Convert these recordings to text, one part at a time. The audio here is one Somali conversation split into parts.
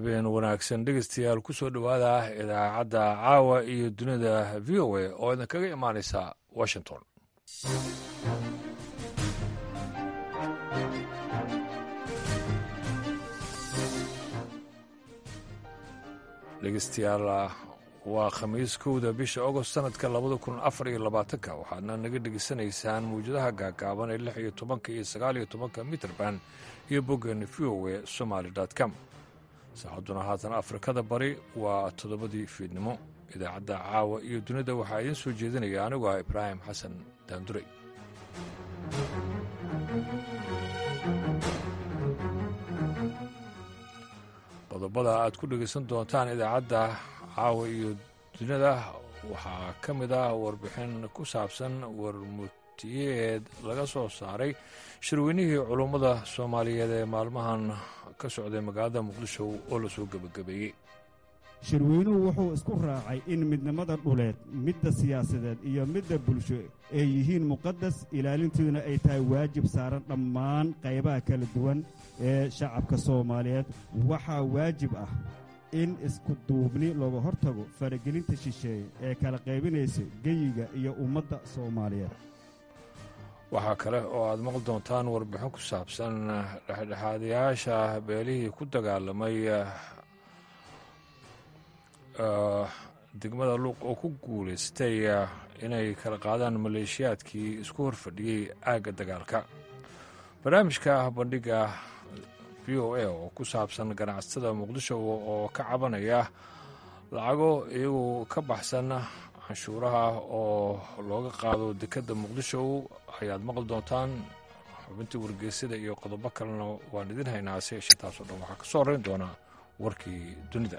habeen wanaagsan dhegeystayaal ku soo dhowaada idaacadda caawa iyo dunida v o a oo idinkaga imaanaysa washington dhegeystayaal waa khamiis kowda bisha agost sanadka labada kun afar iyo labaatanka waxaadna naga dhegeysanaysaan mawjadaha gaagaaban ee lix iyo tobanka iyo sagaal iyo tobanka mitrband iyo boggeena v o a somaali com saacadduna haatan afrikada bari waa toddobadii fiidnimo idaacadda caawa iyo dunida waxaa idiin soo jeedinaya anigu ah ibraahim xasan daandurey qodobada aad ku dhegaysan doontaan idaacadda caawa iyo dunida waxaa ka mid ah warbixin ku saabsan warmutiyeed laga soo saaray shirweynihii culummada soomaaliyeed ee maalmahan ka socday magaalada muqdisho oo la soo gebagabeeyey shirweynuhu wuxuu isku raacay in midnimada dhuleed midda siyaasadeed iyo midda bulsho ay yihiin muqadas ilaalintooduna ay tahay waajib saaran dhammaan qaybaha kala duwan ee shacabka soomaaliyeed waxaa waajib ah in isku duubni looga hortago faragelinta shisheeye ee kala qaybinaysa geyiga iyo ummadda soomaaliyeed waxaa kale oo aad maqli doontaan warbixin ku saabsan dhexdhexaadayaasha beelihii ku dagaalamay degmada luuq oo ku guulaystay inay kala qaadaan maleeshiyaadkii isku horfadhiyey aagga dagaalka barnaamijka bandhiga v o a oo ku saabsan ganacsatada muqdisho oo ka cabanaya lacago iyagu ka baxsan canshuuraha oo looga qaado dekedda muqdisho ayaad maqli doontaan xubintii wargeysada iyo qodobo kalena waan idin haynaa se yeeshee taasoo dhan waxaa ka soo horrayn doonaa warkii dunida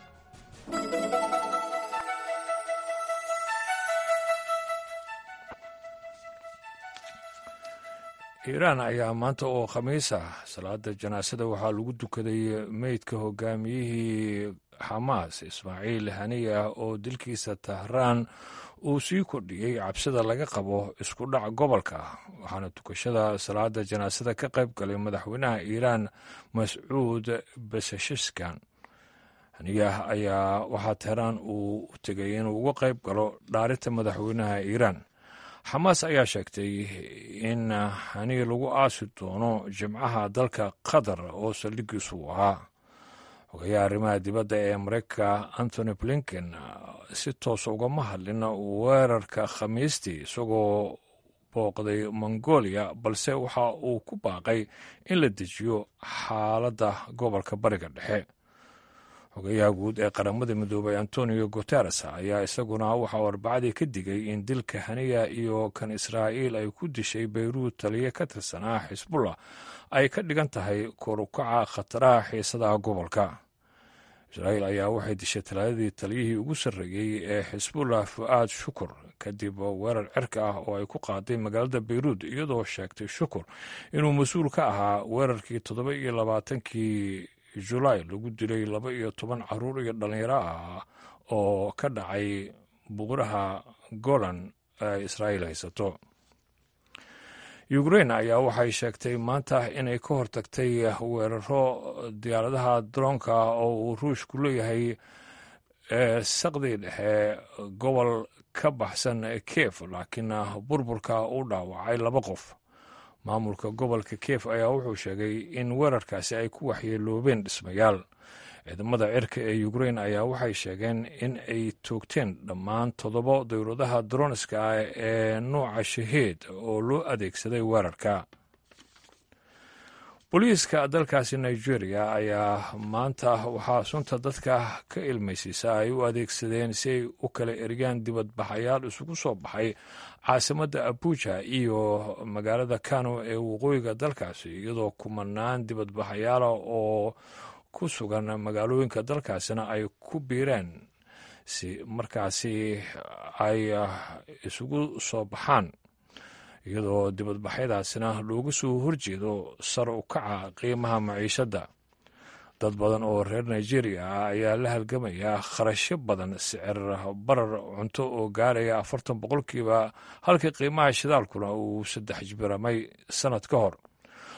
iiraan ayaa maanta oo khamiis ah salaada janaasada waxaa lagu dukaday meydka hogaamiyihii xamaas ismaaciil haniya oo dilkiisa tahraan uu sii kordhiyey cabsida laga qabo isku dhac gobolka waxaana tukashada salaada janaasada ka qayb galay madaxweynaha iiraan mascuud basashiskan haniyah ayaa waxaa tehraan uu u tegay inuu uga qayb galo dhaarinta madaxweynaha iiraan xamaas ayaa sheegtay in haniya lagu aasi doono jimcaha dalka qatar oo saldhigiisu u ahaa xogayaha arrimaha dibadda ee mareykanka antony blinken si toosa ugama hadlin weerarka khamiistii isagoo booqday mongolia balse waxa uu ku baaqay in la dejiyo xaaladda gobolka bariga dhexe xogayaha guud ee qaramada midoobay antonio guteres ayaa isaguna waxauu arbacadii ka digay in dilka haniya iyo kan israa'iil ay ku dishay bayruud taliye ka tirsanaa xisbullah ay ka dhigan tahay korukaca khataraha xiisadaha gobolka israa'iil ayaa waxay dishay talaadadii taliyihii ugu sarreeyey ee xisbullah fu'aad shukur kadib weerar cirka ah oo ay ku qaaday magaalada bayruud iyadoo sheegtay shukur inuu mas-uul ka ahaa weerarkii toddoba iyo labaatankii julaay lagu dilay laba iyo toban caruur iyo dhallinyaro ah oo ka dhacay buquraha golan ee israa'iil haysato ukrain ayaa waxay sheegtay maanta inay ka hortagtay weeraro diyaaradaha daroonka oo uu ruushku leeyahay saqdii dhexe gobol ka baxsan kiev laakiin burburka u dhaawacay laba qof maamulka gobolka kiev ayaa wuxuu sheegay in weerarkaasi ay ku waxyeeloobeen dhismayaal ciidamada cirka ee ukrain ayaa waxay sheegeen in ay toogteen dhammaan toddoba dowladaha droniska ah ee nuuca shaheed oo loo adeegsaday weerarka booliiska dalkaasi nigeria ayaa maanta waxaa sunta dadka ka ilmaysiisa ay u adeegsadeen si ay u kala ergaan dibadbaxayaal isugu soo baxay caasimadda abuja iyo magaalada kano ee waqooyiga dalkaasi iyadoo kumanaan dibadbaxayaala oo ku sugan magaalooyinka dalkaasina ay ku biireen si markaasi ay isugu soo baxaan iyadoo dibadbaxyadaasina loogu soo horjeedo sar u kaca qiimaha maciishadda dad badan oo reer nigeria ah ayaa la halgamaya kharashyo badan sicir barar cunto oo gaaraya afartan boqolkiiba halkii qiimaha shidaalkuna uu saddex jbiramay sannad ka hor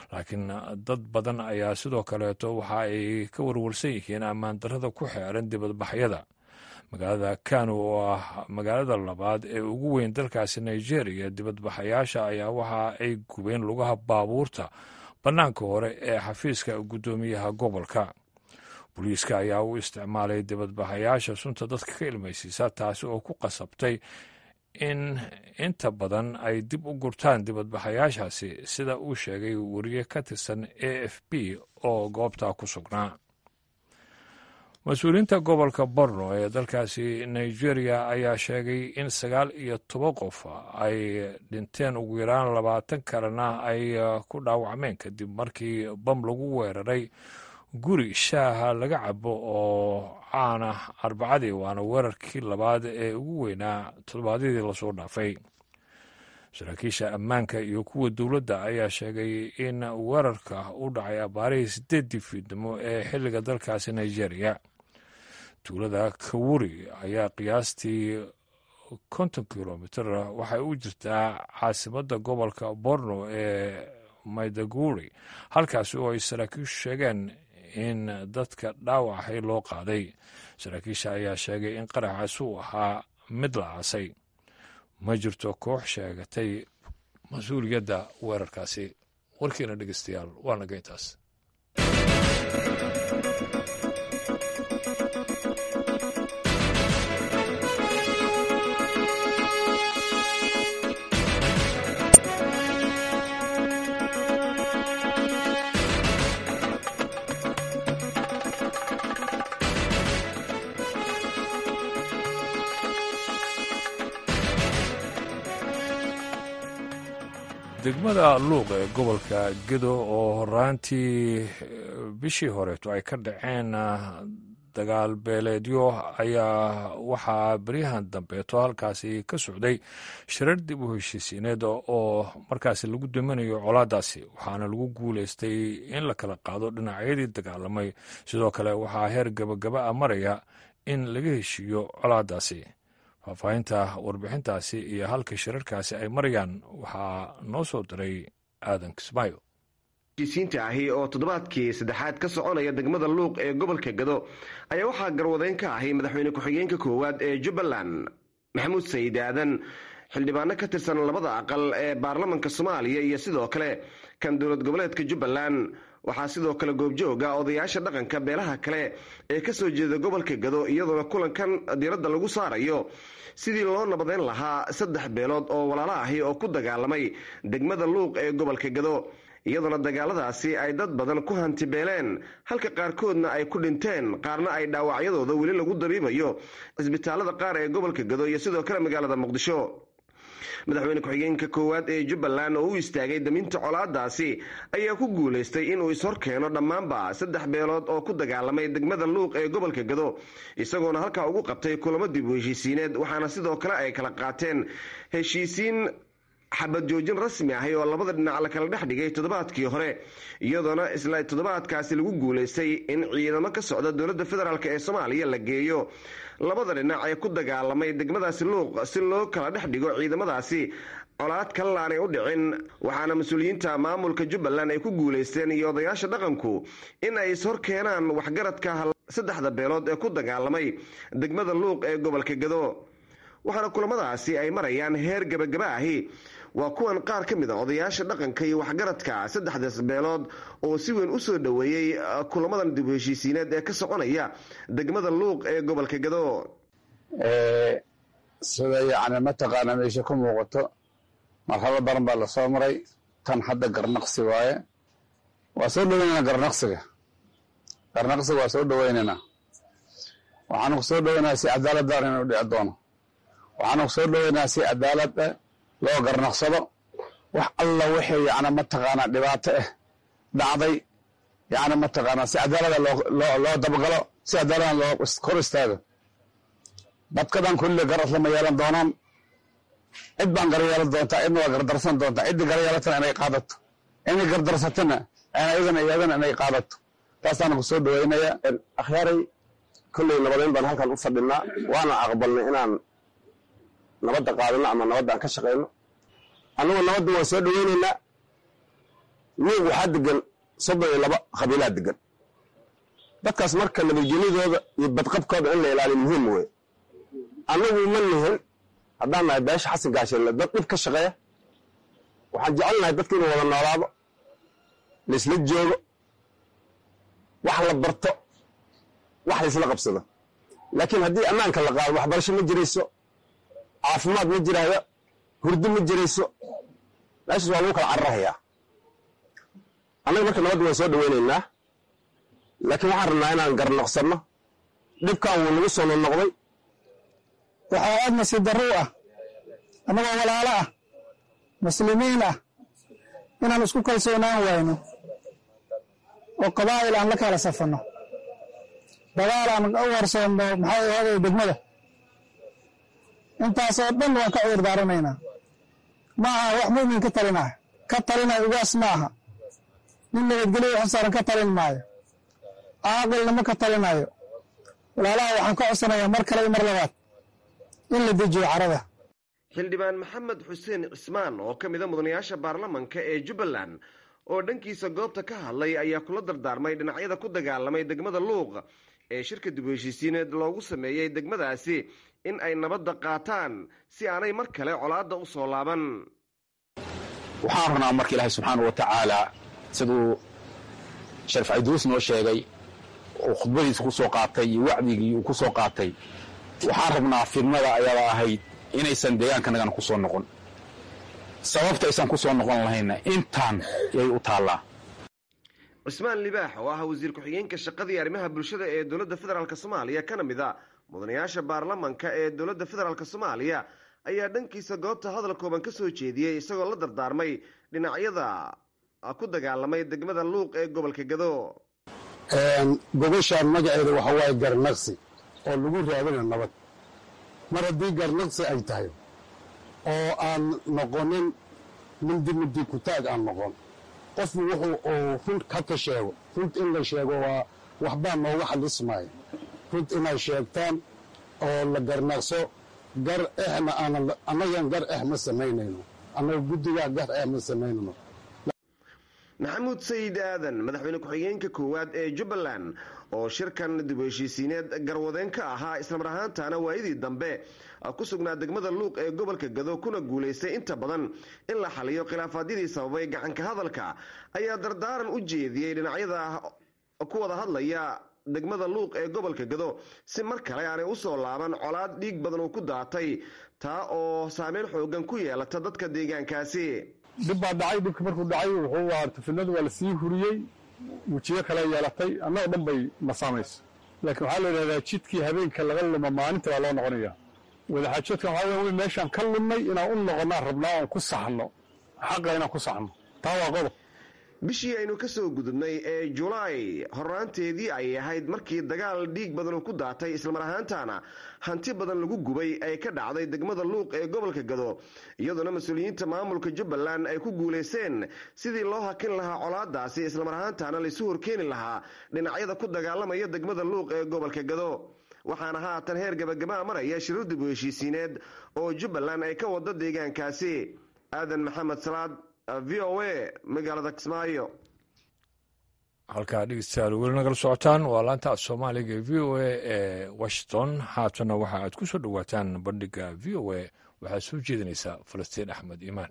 laakiin dad badan ayaa sidoo kaleeto waxa ay ka warwarsan yihiin ammaan darrada ku xeeran dibadbaxyada magaalada kano oo ah magaalada labaad ee ugu weyn dalkaasi nigeria dibadbaxayaasha ayaa waxa ay gubeen lugaha baabuurta bannaanka hore ee xafiiska guddoomiyaha gobolka booliiska ayaa u isticmaalay dibadbaxayaasha sunta dadka ka ilmaysiisa taasi oo ku qasabtay in inta badan ay dib u gurtaan dibadbaxayaashaasi sida uu sheegay wariye ka tirsan a f b oo goobtaa ku sugnaa mas-uuliyiinta gobolka borno ee dalkaasi nigeria ayaa sheegay in sagaal iyo toban qof ay dhinteen ugu yaraan labaatan kalena ay ku dhaawacmeen kadib markii bam lagu weeraray guri shaaha laga cabo oo caana arbacadii waana weerarkii labaad ee ugu weynaa toddobaadyadii lasoo dhaafay saraakiisha ammaanka iyo kuwa dowladda ayaa sheegay in weerarka u dhacay abaarihii sideeddii fiidnimo ee xilliga dalkaasi nigeria tuulada kawuri ayaa qiyaastii konton kilomitr waxay u jirtaa caasimadda gobolka borno ee maydaguri halkaasi oo ay saraakiishu sheegeen in dadka dhaawacay loo qaaday saraakiisha ayaa sheegay in qaraxaas uu ahaa mid la aasay ma jirto koox sheegatay mas-uuliyadda weerarkaasi warkiina dhegeystayaal waa naga intaas degmada luuq ee gobolka gedo oo horaantii bishii horeeto ay ka dhaceen dagaal beeleedyo ayaa waxaa beryahan dambeeto halkaasi ka socday shirar dib u heshiisiineed oo markaasi lagu daminayo colaadaasi waxaana lagu guuleystay in la kala qaado dhinacyadii dagaalamay sidoo kale waxaa heer gabagaba a maraya in laga heshiiyo colaadaasi faahfaahinta warbixintaasi iyo halka shirarkaasi ay marayaan waxaa noo soo diray aadan kismaayo heshiisiinta ahi oo toddobaadkii saddexaad ka soconaya degmada luuq ee gobolka gado ayaa waxaa garwadeyn ka ahay madaxweyne ku-xigeenka koowaad ee jubbaland maxamuud sayid aadan xildhibaano ka tirsan labada aqal ee baarlamanka soomaaliya iyo sidoo kale kan dowlad goboleedka jubbaland waxaa sidoo kale goobjooga odayaasha dhaqanka beelaha kale ee ka soo jeeda gobolka gado iyadoona kulankan diiradda lagu saarayo sidii loo nabadeyn lahaa saddex beelood oo walaalo ahi oo ku dagaalamay degmada luuq ee gobolka gado iyadoona dagaaladaasi ay dad badan ku hantibeeleen halka qaarkoodna ay ku dhinteen qaarna ay dhaawacyadooda weli lagu dabiibayo cisbitaalada qaar ee gobolka gado iyo sidoo kale magaalada muqdisho madaxweyne ku-xigeenka koowaad ee jubbaland oo u istaagay daminta colaadaasi ayaa ku guulaystay inuu ishor keeno dhammaanba saddex beelood oo ku dagaalamay degmada luuq ee gobolka gado isagoona halkaa ugu qabtay kulamo dib u heshiisiineed waxaana sidoo kale ay kala qaateen heshiisiin xabad joojin rasmi ahi oo labada dhinac la kala dhex dhigay toddobaadkii hore iyadoona isla toddobaadkaasi lagu guulaystay in ciidamo ka socda dowladda federaalk ee soomaaliya la geeyo labada dhinac ee ku dagaalamay degmadaasi luuq si loo kala dhex dhigo ciidamadaasi colaad kalena aanay u dhicin waxaana mas-uuliyiinta maamulka jubbaland ay ku guulaysteen iyo odayaasha dhaqanku in ay ishor keenaan waxgaradka saddexda beelood ee ku dagaalamay degmada luuq ee gobolka gado waxaana kulamadaasi ay marayaan heer gebagaba ahi waa kuwan qaar ka mid a odayaasha dhaqanka iyo waxgaradka saddexdaas beelood oo si weyn u soo dhoweeyey kulamadan dib u heshiisiineed ee ka soconaya degmada luuq ee gobolka gado sida yacni mataqaana meesha ku muuqato marxalo badan baa lasoo maray tan hadda garnaqsi waaye waa soo dhoweynayna garnaqsiga garnaqsiga waa soo dhoweynaynaa waxaanu ku soo dhoweynaa si cadaaladdan inuu dhici doono waxaanu ku soo dhoweynaa si cadaalada loo garnaqsado wax alla wixii yani mataqaanaa dhibaato ah dhacday yani mataqaanaa si cadaalada loo dabagalo si cadaalada loo kor istaago dadkadan kulli garas lama yeelan doonaan cid baan gar yeelan doontaa cidna waa gardarsan doontaa ciddii gar yeelatana inay qaadato inay gardarsatana iyadana iyadana inay qaadato taasaana ku soo dhaweynaya akhyaaray kolley nabadeyn baan halkan u fadhinaa waana aqbalnay inaan nabadda qaadano ama nabadda aan ka shaqayno annugu nabadda waan soo dhaweynaynaa luuq waxaa degan soddon iyo laba qabiilaa degan dadkaas marka nabadgelyadooda iyo badqabkooda in la ilaaliyo muhiim weye annagu ma nihin haddaan nahay beesha xasan gaashelle dad dhib ka shaqeeya waxaan jecelnahay dadka inuu wada noolaado laisla joogo wax la barto wax laisla qabsado laakiin haddii ammaanka la qaado waxbarasho ma jirayso caafimaad ma jiraayo hurdo ma jirayso meeshaas waa lagu kala cararahayaa annaga marka nabadda waan soo dhaweynaynaa laakiin waxaan rabnaa inaan garnoqsanno dhibkan wuu nagu soo noqnoqday waxaa aad nasiib darro u ah annagoo walaalo ah muslimiin ah inaan isku kalsoonaan wayno oo qabaa'il aan la kala safanno dagaal aan u horsoonno maxay ahaaday degmada intaasoo dhan waan ka cudur daaranaynaa ma aha wax mu'min ka talinah ka talina ugaas ma aha nin nabadgelyo xusaaran ka talin maayo caaqilna ma ka talinayo walaalaha waxaan ka codsanayaa mar kale iyo mar labaad in la dejiyo carada xildhibaan maxamed xuseen cismaan oo ka mida mudanayaasha baarlamanka ee jubbaland oo dhankiisa goobta ka hadlay ayaa kula dardaarmay dhinacyada ku dagaalamay degmada luuq ee shirka dib u heshiisiineed loogu sameeyey degmadaasi in ay nabadda qaataan si aanay mar kale colaadda u soo laaban waxaan rabnaa marka ilaahay subxaanau wa tacaalaa siduu sharif cayduus noo sheegay oo khudbadiisa ku soo qaatay iyo wacdigii uu ku soo qaatay waxaan rabnaa fidnada ayada ahayd inaysan deegaankanagana ku soo noqon sababta aysan ku soo noqon lahayna intaan yay u taallaa cismaan libaax oo ah wasiir ku-xigeenka shaqadii arrimaha bulshada ee dowladda federaalk soomaaliya kana mid a mudanayaasha baarlamanka ee dowladda federaalk soomaaliya ayaa dhankiisa goobta hadal kooban ka soo jeediyey isagoo la dardaarmay dhinacyada ku dagaalamay degmada luuq ee gobolka gado gogoshaan magaceeda waxa waaye garnaqsi oo lagu raadina nabad mar haddii garnaqsi ay tahay oo aan noqonin mindi mindi kutaag aan noqon qofku wuxuu uu run haka sheego runt in la sheego waa waxbaa nooga xalismaya runt inay sheegtaan oo la garnaqso gar exna aanan annagan gar ex ma samaynayno annaga guddigaa gar ex ma samaynayno maxamuud sayid aadan madaxweyne ku-xigeenka koowaad ee jubbaland oo shirkan dib u heshiisiineed garwadeen ka ahaa islamar ahaantaana waayadii dambe ku sugnaa degmada luuq ee gobolka gado kuna guulaystay inta badan in la xaliyo khilaafaadyadii sababay gacanka hadalka ayaa dardaaran u jeediyey dhinacyada ku wada hadlaya degmada luuq ee gobolka gado si mar kale aanay usoo laaban colaad dhiig badan uu ku daatay taa oo saameyn xoogan ku yeelata dadka deegaankaasi dhib baa dhacay dhibka markuu dhacay wuxuu ahaa fidnadu waa lasii huriyey wejiyo kale yeelatay annagoo dhan bay masaamayso laakiin waxaa la yidhahdaa jidkii habeenka laga luma maalinta baa loo noqonaya wadaxaajoodkan waxaa wey meeshaan ka lumnay inaan u noqonnaan rabnaa oon ku saxno xaqa inaan ku saxno taa waa qodob bishii aynu ka soo gudubnay ee julaay horraanteedii ayay ahayd markii dagaal dhiig badan uu ku daatay islamar ahaantaana hanti badan lagu gubay ay ka dhacday degmada luuq ee gobolka gado iyadoona mas-uuliyiinta maamulka jubbaland ay ku guulaysteen sidii loo hakin lahaa colaadaasi islamar ahaantaana laisu horkeeni lahaa dhinacyada ku dagaalamaya degmada luuq ee gobolka gado waxaana haatan heer gabagabaa maraya shirar dib u heshiisiineed oo jubbaland ay ka wado deegaankaasi aadan maxamed salaad v o a magaalada kismaayo halkaa dhegeystayaal weli nagala socotaan waa laanta af soomaaliga ee v o a ee washington haatana waxa aad ku soo dhowaataan bandhiga v o a waxaad soo jeedinaysaa falastiin axmed iimaan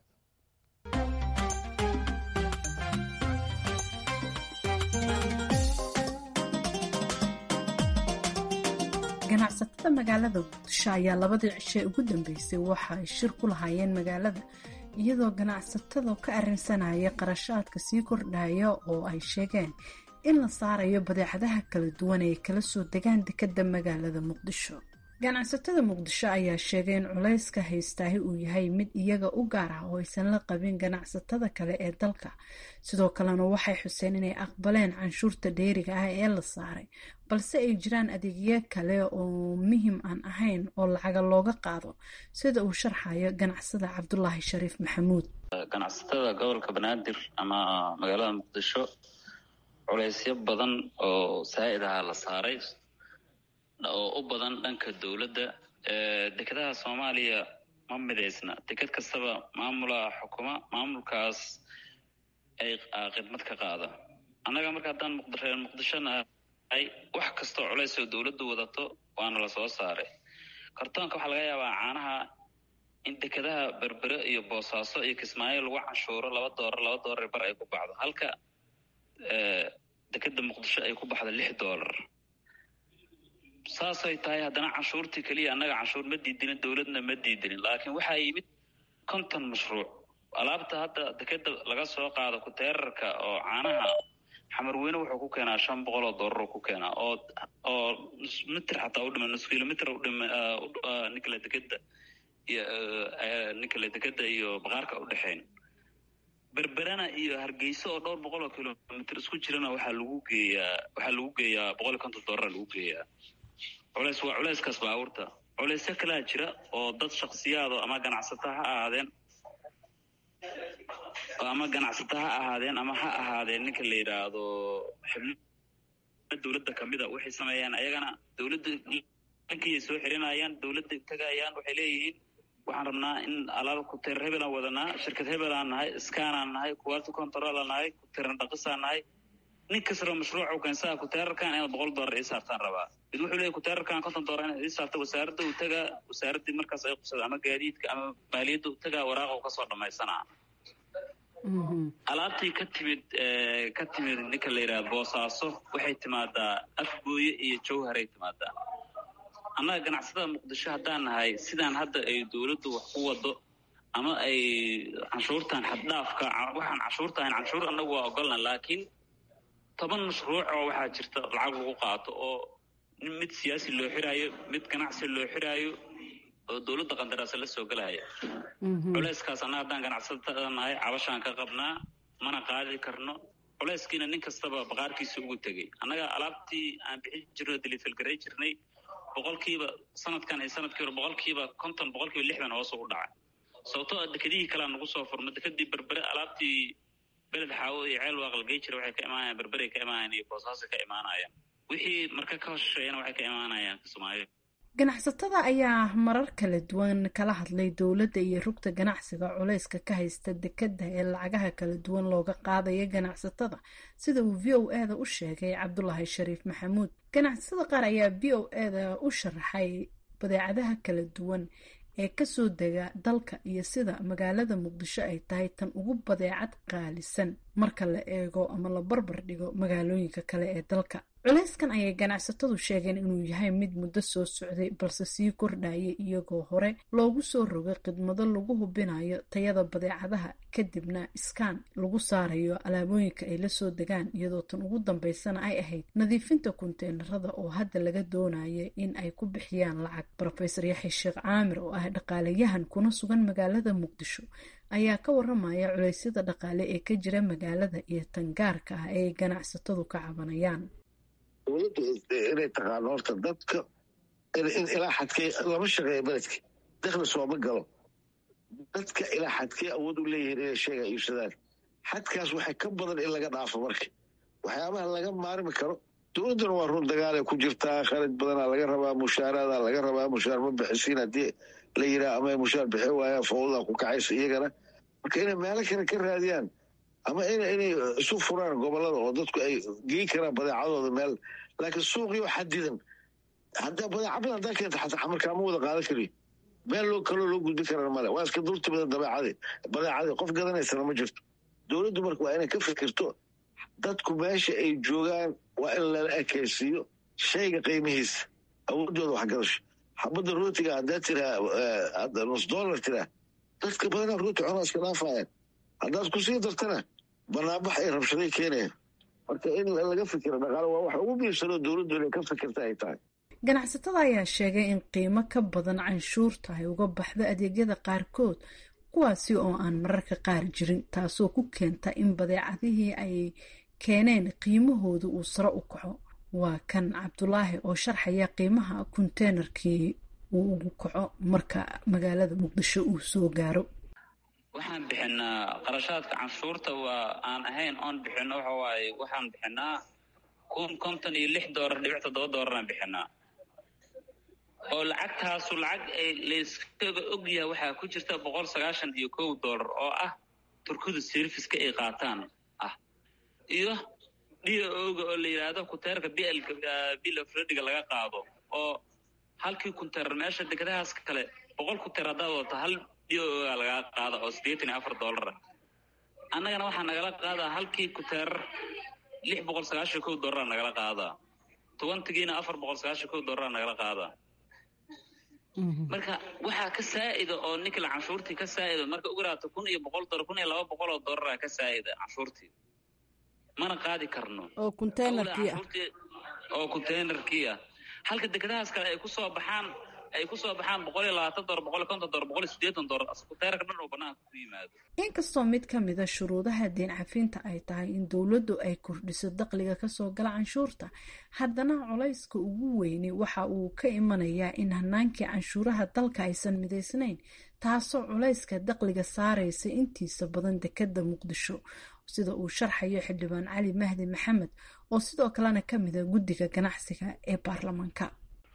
ganacsatada magaalada muqdisho ayaa labadii cishe ugu dambeysay waxa ay shir ku lahaayeen magaalada iyadoo ganacsatada ka arrinsanaya qarashaadka sii kordhaya oo ay sheegeen in la saarayo badeecadaha kala duwan ee kala soo degaan dekadda magaalada muqdisho ganacsatada muqdisho ayaa sheegay in culayska haystaahi uu yahay mid iyaga u gaar ah oo aysan la qabin ganacsatada kale ee dalka sidoo kalena waxay xuseen inay aqbaleen canshuurta dheeriga ah ee la saaray balse ay jiraan adeegyo kale oo muhim aan ahayn oo lacaga looga qaado sida uu sharxayo ganacsada cabdulaahi shariif maxamuud ganacsatada gobolka banaadir ama magaalada muqdisho culaysyo badan oo saa'id ahaa la saaray oo u badan dhanka dowladda dekedaha soomaaliya ma midaysna deked kastaba maamulaa xukuma maamulkaas ay khidmad ka qaado annaga marka haddaan muqreer muqdisho nahay wax kastoo culays oo dowladdu wadato waana la soo saaray kartoonka waxaa laga yaabaa caanaha in dekedaha berbere iyo boosaaso iyo kismaayo lagu canshuuro laba doolar laba doolar bar ay ku baxdo halka dekeda muqdisho ay ku baxdo lix doolar saasay tahay haddana canshuurtii keliya annaga canshuur ma diidinin dowladna ma diidinin laakiin waxaa yimid konton mashruuc alaabta hadda dekeda laga soo qaado kuteerarka oo caanaha xamarweyne wuxuu ku keenaa shan boqol oo doolar ku keenaa oo oo nus mitir xataa udhima nus kilomitr udhima ninkala dekeda iyo ninkala dekeda iyo baqaarka udhexeyn berberana iyo hargeysa oo dhowr boqol oo kilomitr isku jirana waxaa lagu geeyaa waxaa lagu geeyaa boqol iyo konton doolara lagu geeyaa culeys waa culeyskaas baabuurta culeysyo kalaa jira oo dad shaksiyaado ama ganacsata ha ahaadeen ama ganacsata ha ahaadeen ama ha ahaadeen ninka la yidhaahdo xibno dowladda kamida waxay sameeyaan ayagana dowladda lankiyay soo xirinayaan dowladda tagayaan waxay leeyihiin waxaan rabnaa in alaab kuteer hebelaan wadanaa shirkad hebelaan nahay skanaan nahay quality controlaan nahay kuteeran dhaqisaan nahay nin kastoo mashruucu keensaa kuteerarkan inaad boqol doolar ii saartaan rabaa mid wuxuu leeyahy kuteerarkan konton doolar inaad ii saarta wasaaradda uu tagaa wasaaraddii markaas ay qubsada ama gaadiidka ama maaliyadda uu tagaa waraaqa u kasoo dhamaysanaa alaabtii ka timid ka timid ninka la yidhaha boosaaso waxay timaadaa afgooye iyo jawharay timaadaa annaga ganacsatada muqdisho haddaan nahay sidaan hadda ay dowladdu wax ku wado ama ay canshuurtan xaddhaafka waxaan canshuurta ahayn canshuur annagu waa ogolna laakiin toban mashruuc oo waxaa jirta lacag lagu qaato oo mid siyaasi loo xiraayo mid ganacsi loo xiraayo oo dowladda qandaraasa la soo gelaya culeyskaas annaga haddaan ganacsatada nahay cabashaan ka qabnaa mana qaadi karno culeyskiina nin kastaba baqaarkiisa ugu tegey annaga alaabtii aan bixin jirno delifelgaray jirnay boqolkiiba sanadkan iyo sanadkii hore boqolkiiba konton boqolkiiba lixdan hoos ugu dhacay sababtoo a dekedihii kalea nagu soo furma dekedii berbere alaabtii beled xaawo iyo ceel waaqalgey jira waxay ka imaanayaan berberay ka imaanayaan iyo boosaasay ka imaanayaan wixii marka ka hosheeyana waxay ka imaanayaan kismaayo ganacsatada ayaa marar kala duwan kala hadlay dowladda iyo rugta ganacsiga culayska ka haysta dekedda ee lacagaha kala duwan looga qaadaya ganacsatada sida uu v o eda u sheegay cabdulaahi shariif maxamuud ganacsatada qaar ayaa v o eda u sharaxay badeecadaha kala duwan ee kasoo dega dalka iyo sida magaalada muqdisho ay tahay tan ugu badeecad qaalisan marka la eego ama la barbar dhigo magaalooyinka kale ee dalka culeyskan ayay ganacsatadu sheegeen inuu yahay mid muddo soo socday balse sii kordhayay iyagoo hore loogu soo rogay khidmado lagu hubinayo tayada badeecadaha kadibna iskaan lagu saarayo alaabooyinka ay lasoo degaan iyadoo tan ugu dambeysana ay ahayd nadiifinta kunteenarada oo hadda laga doonaya in ay ku bixiyaan lacag rofeor yaxya sheekh caamir oo ah dhaqaalayahan kuna sugan magaalada muqdisho ayaa ka waramaya culeysyada dhaqaale ee ka jira magaalada iyo tangaarka ah ee ay ganacsatadu ka cabanayaan dowladdu inay taqaano horta dadka ilaa xadkee lama shaqeeya beledka dakhli sooma galo dadka ilaa xadkee awood u leeyihiin inay sheega iibsadaan xadkaas waxay ka badan in laga dhaafo marka waxyaabaha laga maarmi karo dowladduna waa run dagaalay ku jirtaa khalid badanaa laga rabaa mushaaraada laga rabaa mushaar ma bixisiin haddii la yiraa ama mushaar bixi waayaan fawdaa ku kacaysa iyagana marka inay meelo kale ka raadiyaan ama inay isu furaan gobolada oo dadku ay gei karaan badeecadooda meel laakiin suuqio xadidan haddaa badeeca badan haddaa keenta xataa xamarkaa ma wada qaadan kariyo meel loo kaloo loo gudbin karana male waa iska dulti badan dabeecadii badeecadii qof gadanaysana ma jirto dowladdu marka waa inay ka fikirto dadku meesha ay joogaan waa in lala ekaysiiyo shayga qiimihiisa awoodooda waxgadasho xabadda rootiga haddaa tiraa nus dollar tiraa dadka badanaa rooti cunaa iska dhaafayaan haddaad ku sii dartana banaanbax ay rabshaday keenayaan marka in laga fikiro dhaqaale waa wax ugu biibsanoo dowladdu inay ka fikirta ay tahay ganacsatada ayaa sheegay in qiimo ka badan canshuurta ay uga baxdo adeegyada qaarkood kuwaasi oo aan mararka qaar jirin taasoo ku keenta in badeecadihii ay keeneen qiimahooda uu sare u kaco waa kan cabdulaahi oo sharxaya qiimaha konteynerkii uu ugu kaco marka magaalada muqdisho uu soo gaaro waxaan bixinaa qarashaadka canshuurta waa aan ahayn oon bixino waxa waaye waxaan bixinaa kun konton iyo lix doolar dhibic toddoba doolaraan bixinaa oo lacagtaasu lacag ay layskaga ogyahay waxaa ku jirta boqol sagaashan iyo kow doolar oo ah turkida serviska ay qaataan iyo d oga oo la yidhaahdo kunteerka blka bill of rediga laga qaado oo halkii kunteer meesha degadahaas kale boqol kunteer haddaad wadato hal d oga lagaa qaada oo siddeetan iyo afar dollara annagana waxaa nagala qaadaa halkii kunteer lix boqol sagaashan kow dollara nagala qaadaa tobantigiina afar boqol sagaashan kow dollara nagala qaadaa marka waxaa ka saa'ida oo ninkala canshuurtii ka saa'ida marka ugu raato kun iyo boqol dollar kun iyo laba boqol oo dollaraa ka saa'ida canshuurtii mana qaadi karno oo containerkii ah oo containerkii ah halka dekedahaas kale ay kusoo baxaan ay kusoo baxaan boqol iyo labaatan dollar boqol iyo konton dollar boqol iyo siddeetan dollar containerka dhan oo banaanka ku yimaado inkastoo mid ka mida shuruudaha deen cafinta ay tahay in dowladdu ay kordhiso dakhliga kasoo gala canshuurta haddana culayska ugu weyni waxa uu ka imanayaa in hanaankii canshuuraha dalka aysan midaysnayn taasoo culayska dakhliga saaraysa intiisa badan dekeda muqdisho sida uu sharxayo xildhibaan cali mahdi maxamed oo sidoo kalena ka mida guddiga ganacsiga ee baarlamaanka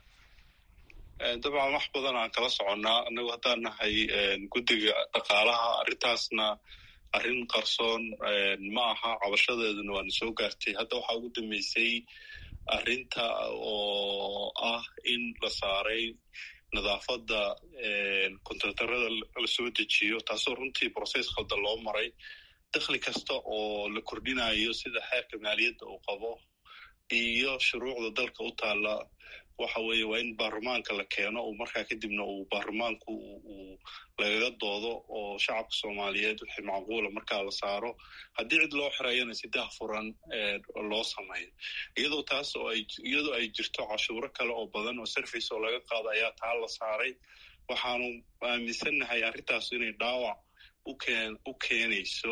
dabcan wax badan aan kala soconnaa annagu haddaan nahay guddiga dhaqaalaha arrintaasna arrin qarsoon ma aha cabashadeeduna waana soo gaartay hadda waxaa ugu dambeysay arrinta oo ah in la saaray nadaafadda kontraktarada la soo dejiyo taasoo runtii process khaldan loo maray dakhli kasta oo la kordhinayo sida xeerka maaliyadda uu qabo iyo shuruucda dalka u taalla waxa weeye waa in baarlamaanka la keeno uu markaa kadibna uu baarlamaanku uu lagaga doodo oo shacabka soomaaliyeed wixii macquula markaa la saaro haddii cid loo xirayana si dahfuran loo sameeyo iyadoo taas oo ay iyadoo ay jirto cashuuro kale oo badan oo service oo laga qaado ayaa taa la saaray waxaanu aaminsannahay arrintaas inay dhaawac ukeen u keenayso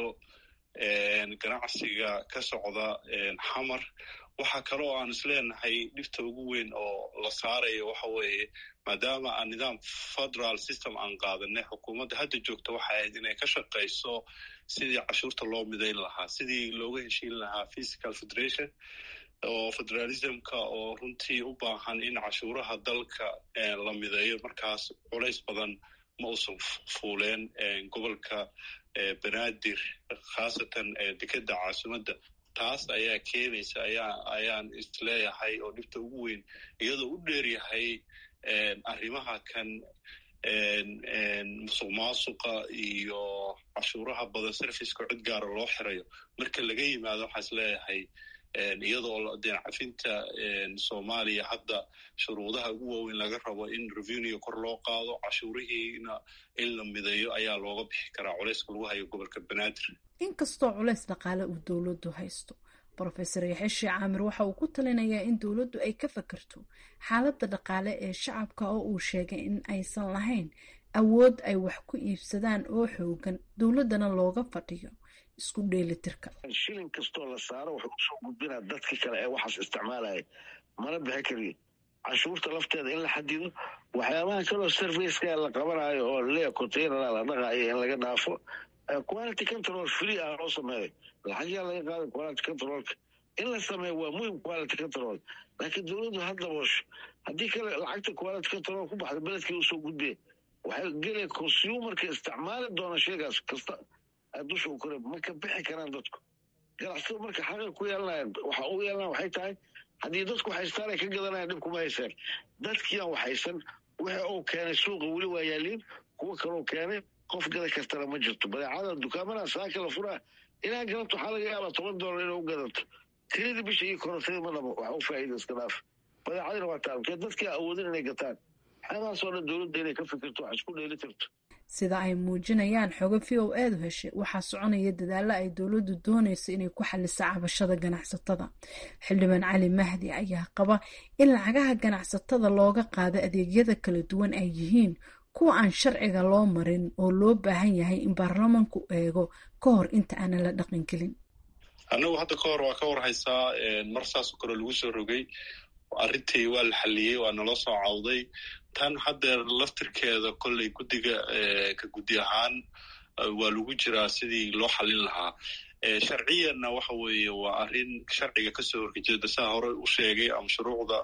ganacsiga ka socda xamar waxaa kale oo aan isleenahay dhibta ugu weyn oo la saarayo waxa weeye maadaama aan nidaam federal system aan qaadanay xukuumadda hadda joogta waxay ahayd inay ka shaqayso sidii cashuurta loo midayn lahaa sidii looga heshiin lahaa physical federation oo federalismka oo runtii u baahan in cashuuraha dalka la mideeyo markaas culays badan ma uusan fuuleen gobolka banaadir khaasatan dekeda caasimadda taas ayaa keenaysa ayaa ayaan isleeyahay oo dhibta ugu weyn iyadoo u dheeryahay arrimaha kan musuq maasuqa iyo cashuuraha badan serviceka cid gaara loo xirayo marka laga yimaado waxaa isleeyahay iyadoo deen cafinta soomaaliya hadda shuruudaha ugu waaweyn laga rabo in revenue kor loo qaado cashuurihiina in la mideeyo ayaa looga bixi karaa culayska lagu hayo gobolka banaadir inkastoo culays dhaqaale uu dowladdu haysto brofesor yaxeshi caamir waxa uu ku talinayaa in dowladdu ay ka fakerto xaaladda dhaqaale ee shacabka oo uu sheegay in aysan lahayn awood ay wax ku iibsadaan oo xoogan dowladdana looga fadhiyo isku dheelitirka shilin kastoo la saaro wuxuu usoo gudbinaa dadka kale ee waxaas isticmaalaya mana bixi kariyo canshuurta lafteeda in la xadido waxyaabaha kaloo serviceka la qabanayo oo lea containera la dhaqaayo in laga dhaafo quality control free ah loo sameeyo lacagyaa laga qaaday quality controlka in la sameeyo waa muhim quality control laakiin dowladdu ha daboosho haddii kale lacagta quality control ku baxda beledkii usoo gudbee waxay gelaya consumerka isticmaali doona sheegaas kasta dusha u kore ma ka bixi karaan dadku ganacsada marka xaqa ku yeelanayan waxa u yeelanaya waxay tahay haddii dadku haystaan ay ka gadanayan dhib kuma haysaan dadkiiaan waxaysan wixii uu keenay suuqa weli waa yaaliin kuwa kaloo keenay qof gada kartana ma jirto badeecada dukaamada saaka la furaa inaa gadato waxaa laga yaabaa toban dollar inay u gadato tiradii bisha iyo korotadii ma dhabo wax u faa'iida iska dhaaf badeecadina waa taabkee dadkii awoodin inay gataan waxyaabahaasoo dhan dowladda inay ka fikirto wax isku dheeli tirto sida ay muujinayaan xogo v o eedu heshay waxaa soconaya dadaalo ay dowladdu doonayso inay ku xaliso cabashada ganacsatada xildhibaan cali mahdi ayaa qaba in lacagaha ganacsatada looga qaado adeegyada kala duwan ay yihiin kuwa aan sharciga loo marin oo loo baahan yahay in baarlamanku eego ka hor inta aanan la dhaqangelin annagu hadda ka hor waa ka warhaysaa mar saasoo kale lagu soo rogay arrintii waa la xaliyey waa naloo soo cawday tan haddeer laftirkeeda kolley guddiga ka guddi ahaan waa lagu jiraa sidii loo xalin lahaa sharciyanna waxa weeye waa arrin sharciga kasoo horjeeda saa hore u sheegay ama shuruucda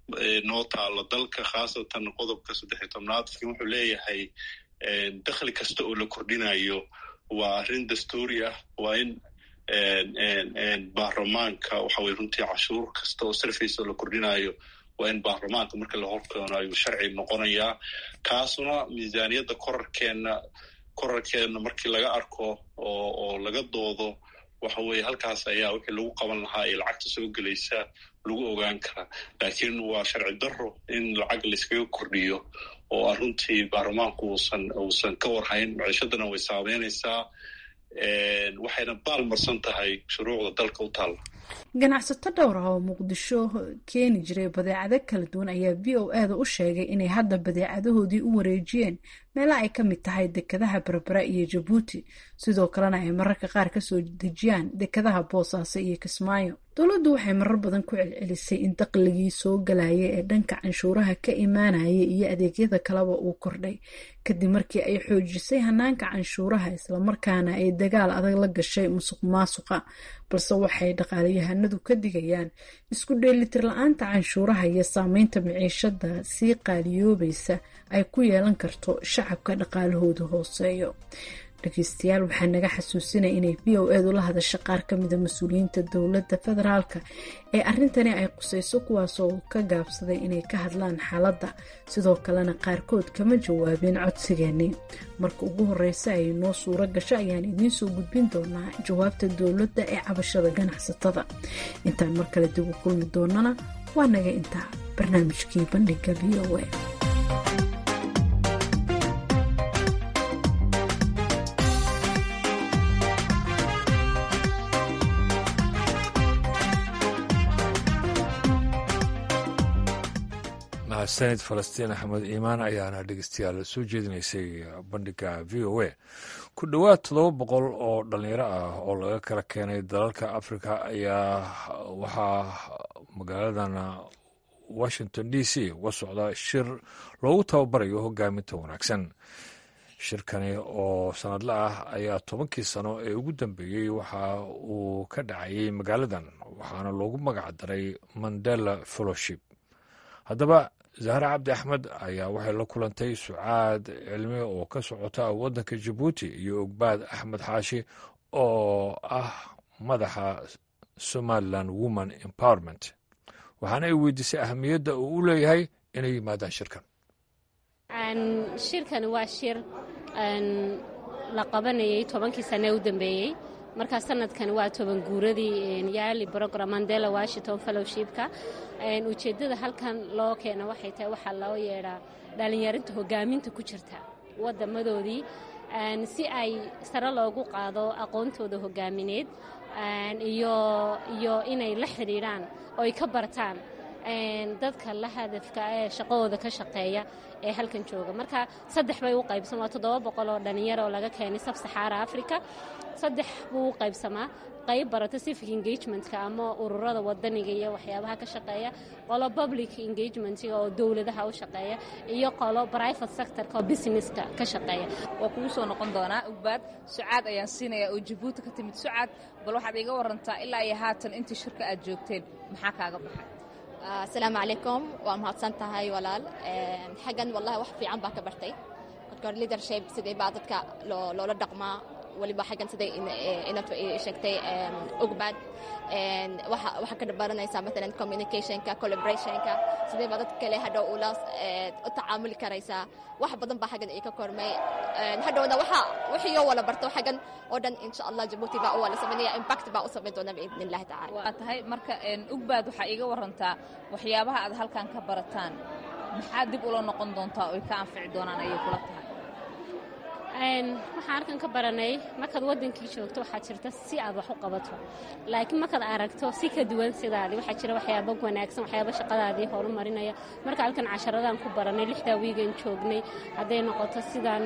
noo taala dalka khaasatan qodobka saddex iyo tobnaad wuxuu leeyahay dakhli kasta oo la kordhinayo waa arrin dastuuri ah waa in baarlamaanka waxa weye runtii cashuur kasta oo sarfaysa oo la kordhinayo waa in baarlamaanka marka la horkeeno ayuu sharci noqonayaa kaasuna miisaaniyadda korarkeenna korarkeenna markii laga arko oo oo laga doodo waxa weeye halkaas ayaa wixii lagu qaban lahaa ee lacagta soo gelaysa lagu ogaan karaa laakiin waa sharci daro in lacag layskaga kordhiyo oo a runtii baarlamaanku uusan uusan ka warhayn maciishadana way saameynaysaa waxayna baal marsan tahay shuruucda dalka u taalla ganacsato dhowr ah oo muqdisho keeni jiray badeecado kala duwan ayaa v o a da u sheegay inay hadda badeecadahoodii u wareejiyeen meela ay ka mid tahay dekadaha berbera iyo jabuuti sidoo kalena ay mararka qaar kasoo dejiyaan dekadaha boosaaso iyo kismaayo dowladdu waxay marar badan ku celcelisay in daqligii soo galaya ee dhanka canshuuraha ka imaanaya iyo adeegyada kaleba uu kordhay kadib markii ay xoojisay hanaanka canshuuraha islamarkaana ay dagaal adag la gashay musuq maasuqa balse waxay dhaqaalayahanadu ka digayaan isku dheelitir la-aanta canshuuraha iyo saameynta miciishada sii qaaliyoobaysa ay ku yeelan karto shacabka dhaqaalahooda hooseeyo dhegeystayaal waxaa naga xasuusinaya inay v o eed ula hadasha qaar ka mida mas-uuliyiinta dowladda federaalka ee arrintani ay qusayso kuwaasoo ka gaabsaday inay ka hadlaan xaaladda sidoo kalena qaarkood kama jawaabeen codsigeeni marka ugu horeysa ay noo suuro gasho ayaan idiin soo gudbin doonaa jawaabta dowladda ee cabashada ganacsatada intaan mar kale dib u kulmi doonana waa naga intaa barnaamijkii bandhiga v o a mahadsanid falastiin axmed iimaan ayaana dhegeystayaal soo jeedinaysay bandhiga v o a ku dhowaad toddoba boqol oo dhalinyaro ah oo laga kala keenay dalalka afrika ayaa waxaa magaaladan washington d c uga socda shir loogu tababarayo hogaaminta wanaagsan shirkani oo sanadle ah ayaa tobankii sano ee ugu dambeeyey waxa uu ka dhacayay magaaladan waxaana loogu magac daray mandela fellowship haddaba zahre cabdi axmed ayaa waxay la kulantay sucaad cilmi oo ka socota waddanka jabuuti iyo ogbaad axmed xaashi oo ah madaxa somalilan woman empowerment waxaana ay weydiisay ahamiyadda uu u leeyahay inay yimaadaan shirkan shirkani waa shir la qabanayay tobankii sane u dambeeyey markaa sanadkani waa toban guuradii yaali brogram mandela washington fellowshipka ujeeddada halkan loo keena waxay tahay waxaa loo yeedhaa dhallinyarinta hogaaminta ku jirta wadamadoodii si ay sare loogu qaado aqoontooda hogaamineed iyo inay la xidhiidhaan oo ay ka bartaan dadka la hadafka ee shaqadooda ka shaqeeya ee halkan jooga marka saddex bay u qaybsan waa toddoba boqol oo dhallinyaro oo laga keenay sab saxaara africa saddex buu u qaybsamaa qayb barata civic engagementka ama ururada wadaniga iyo waxyaabaha ka shaqeeya qolo public engagementga oo dowladaha u shaqeeya iyo qolo private sectorka oo businesska ka shaqeeya waa kugu soo noqon doonaa ugbaad sucaad ayaan siinayaa oo jabuuti ka timid sucaad bal waxaad iga warantaa ilaa iyo haatan intii shirka aad joogteen maxaa kaaga baxay asalaamu calaykum waa mahadsan tahay walaal xaggan wallahi wax fiican baa ka bartay marka hore leadership sidee baa dadka loola dhaqmaa waliba xaggan siday inaad sheegtay ogbaad waxaa ka baranaysaa maalan communicationka collaborationka sidee baa dadka kale hadhow ula u tacaamuli karaysaa wax badan baa xaggan ii ka kormay hadhowna waxa wixii oo wala barto xaggan oo dhan insha allah jabuuti baa u wala samaynaya impact baa u samayn doona biidni illahi tacala waa tahay marka ugbaad waxaa iiga warantaa waxyaabaha aad halkan ka barataan maxaa dib ula noqon doontaa oo ay ka anfici doonaan ayay kula tahay waxaan halkan ka baranay markaad waddankii joogto waxaa jirta si aad wax u qabato laakiin markaad aragto si ka duwan sidaadii waxaa jira waxyaaba wanaagsan waxyaaba shaqadaadii horumarinaya marka halkan casharadaan ku baranay lixdaa wiigan joognay hadday noqoto sidaan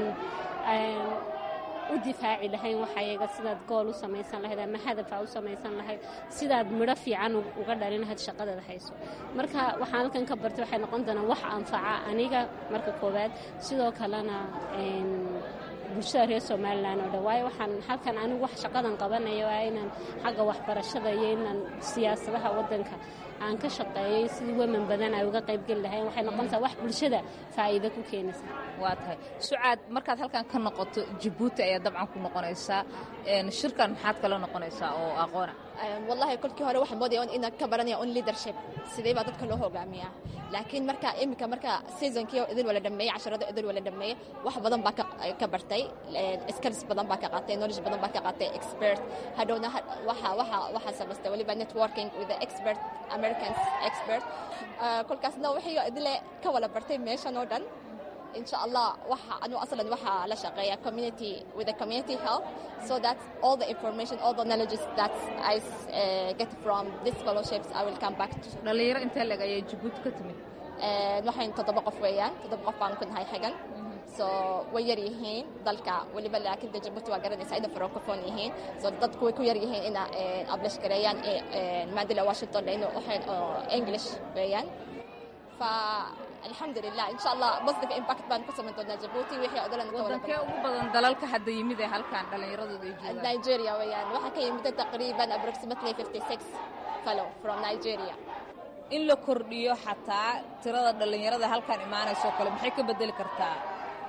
u difaaci lahayn waxayaga sidaad gool u samaysan lahayd ama hadafa u samaysan lahayd sidaad midho fiican uga dhalin lahayd shaqadaada hayso marka waxaan halkan ka bartay waxay noqon doonaan wax anfaca aniga marka koowaad sidoo kalena bulshada reer somalilan oo dhan waayo waxaan halkan anigu wax shaqadan qabanaya waa inaan xagga waxbarashada iyo inaan siyaasadaha waddanka aan ka shaqeeyey sidii weman badan ay uga qaybgeli lahayn waxay noqonaysaa wax bulshada faa'iido ku keenaysa waa tahay sucaad markaad halkan ka noqoto jabuuti ayaa dabcan ku noqonaysaa shirkan maxaad kala noqonaysaa oo aqoona wallahi kolkii hore waxaan moodaya inaan ka baranaya on leadership sidee baa dadka loo hogaamiyaa laakiin marka iminka marka seasonkii idin wala dhameeyey casharada idin wala dhameeyey wax badan baa ka bartay skills badan baa ka qaatay knowledge badan baa ka qaatay expert hadhowna waxa waxa waxa samaystay waliba networking with the expert americans expert kolkaasna wixii idile ka wala bartay meeshan oo dhan إن شاء الله وح أنا أصلا وح لا شقية community with the community help so that all the information all the knowledge that I uh, get from these fellowships I will come back to dhalinyaro intee leg ayay jabuuti ka timid waxayn toddoba qof weeyaan toddoba qof baan ku nahay xagan so way yar yihiin dalka weliba laakiin de jabuuti waa garanaysaa ina francophone yihiin so dadku way ku yar yihiin ina ablish gareeyaan maadila washington inu waxayn english weeyaan fa الحمد لله ان شاء الله بوزيتيف امباكت بان كسمن دونا جيبوتي وixii odalan ka wada wadankee ugu badan dalalka hadda yimid ee halkan dhallinyaradooda ay joogaan Nigeria weeyaan waxa ka yimid taqriiban approximately 56 fellow from Nigeria in la kordhiyo xataa tirada dhallinyarada halkan imaanayso kale maxay ka bedeli kartaa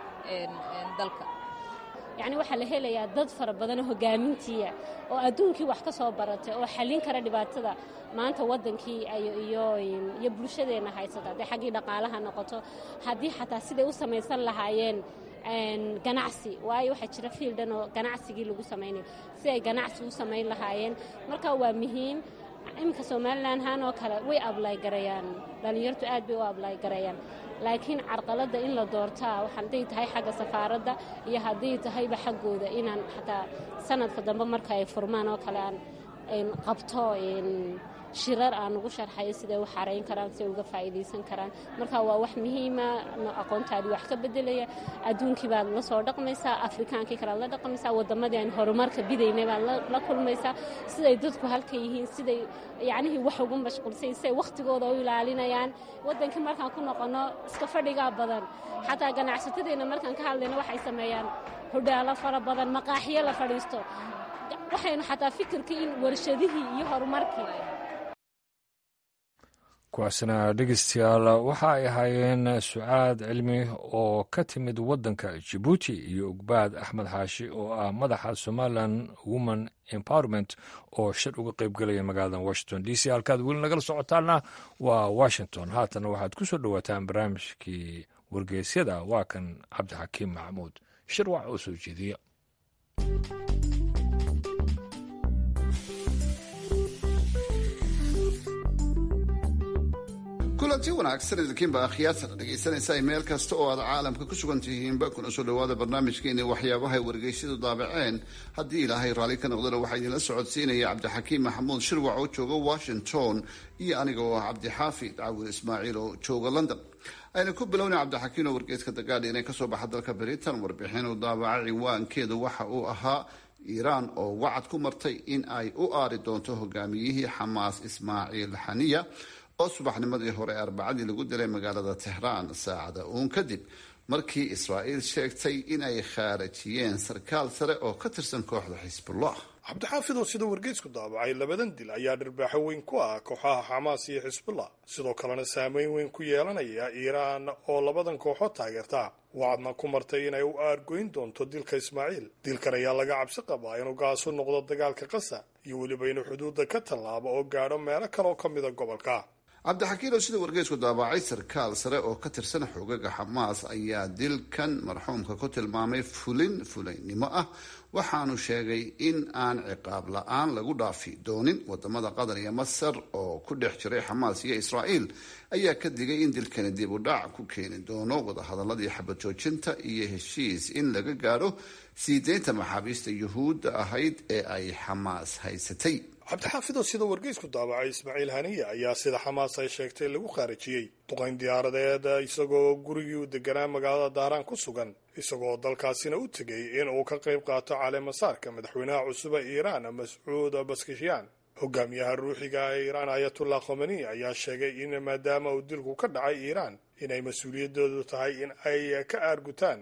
dalka yacni waxaa la helayaa dad fara badanoo hogaamintiiya oo adduunkii wax ka soo baratay oo xallin kara dhibaatada maanta waddankii iyo iyo bulshadeenna haysata haddii xaggii dhaqaalaha noqoto haddii xataa siday u samaysan lahaayeen ganacsi waayo waxaa jira fiildan oo ganacsigii lagu samaynayo si ay ganacsi u samayn lahaayeen marka waa muhiim iminka somalilan haan oo kale way ablay garayaan dhallinyartu aad bay u ablay garayaan laakiin carqaladda in la doortaa wax hadday tahay xagga safaaradda iyo hadday tahayba xaggooda inaan xataa sanadka dambe marka ay furmaan oo kale aan qabto shirar aan ugu sharxayo siday u xarayn karaan siday uga faa'iidaysan karaan marka waa wax muhiima aqoontaadii wax ka bedelaya adduunkii baad la soo dhaqmaysaa afrikaankii kalead la dhaqmaysaa waddamadii aan horumarka bidaynay baad la kulmaysaa siday dadku halka yihiin siday yacnihii wax ugu mashquulsay siday wakhtigooda u ilaalinayaan waddankii markaan ku noqonno iska fadhigaa badan xataa ganacsatadeenna markaan ka hadlayno waxay sameeyaan hodhaalo fara badan maqaaxiyo la fadhiisto waxaynu xataa fikirkii in warshadihii iyo horumarkii kuwaasna dhegeystayaal waxa ay ahaayeen sucaad cilmi oo ka timid waddanka jibuuti iyo ugbaad axmed xaashi oo ah madaxa somalilan woman empowerment oo shir uga qaybgelaya magaalada washington d c halkaad weli nagala socotaana waa washington haatana waxaad ku soo dhowaataan barnaamijkii wargeysyada waa kan cabdixakiim maxamuud shir waxa oo soo jeediya kulanti wanaagsan idinkiinba akhyaartana dhegaysanaysaa meel kasta oo aad caalamka ku sugan tihiinba kuna soo dhowaada barnaamijkeeni waxyaabahay wargeysyadu daabaceen haddii ilaahay raalli ka noqdana waxaa idinla socodsiinaya cabdixakiim maxamuud shirwac oo jooga washington iyo aniga oo ah cabdixaafid cawil ismaaciil oo jooga london ayna ku bilowna cabdixakiim oo wargeyska dagaadhi inay kasoo baxa dalka britain warbixin uu daabaca ciwaankeedu waxa uu ahaa iiraan oo wacad ku martay in ay u aari doonto hogaamiyihii xamaas ismaaciil xaniya oo subaxnimadii hore ee arbacadii lagu dilay magaalada tehraan saacada uun kadib markii israa'iil sheegtay in ay khaarajiyeen sarkaal sare oo ka tirsan kooxda xisbullah cabdixaafid oo sida wargeysku daabacay labadan dil ayaa dhirbaaxo weyn ku ah kooxaha xamaas iyo xisbullah sidoo kalena saameyn weyn ku yeelanaya iiraan oo labadan kooxood taageerta wacadna ku martay inay u aargoyn doonto dilka ismaaciil dilkan ayaa laga cabsi qabaa inuu gaasu noqdo dagaalka qasa iyo weliba inuu xuduudda ka tallaabo oo gaadho meelo kaleoo ka mida gobolka cabdixakiin oo sida wargeysku daabacay sarkaal sare oo ka tirsan xoogaga xamaas ayaa dilkan marxuumka ku tilmaamay fulin fulaynimo ah waxaanu sheegay in aan ciqaab la-aan lagu dhaafi doonin wadamada qatar iyo masar oo ku dhex jiray xamaas iyo israa'iil ayaa ka digay in dilkani dib u dhac ku keeni doono wadahadaladii xabad joojinta iyo heshiis in laga gaadho sii deynta maxaabiista yuhuudda ahayd ee ay xamaas haysatay cabdixaafid oo sida wargeysku daabacay ismaaciil haniya ayaa sida xamaas ay sheegtay lagu khaarijiyey duqayn diyaaradeed isagoo gurigii u deganaa magaalada daaraan ku sugan isagoo dalkaasina u tegay in uu ka qayb qaato caleemasaarka madaxweynaha cusuba iiraan mascuud baskishyaan hogaamiyaha ruuxiga ee iiraan ayatullah khomeni ayaa sheegay in maadaama uu dilku ka dhacay iiraan inay mas-uuliyadoodu tahay in ay ka aargutaan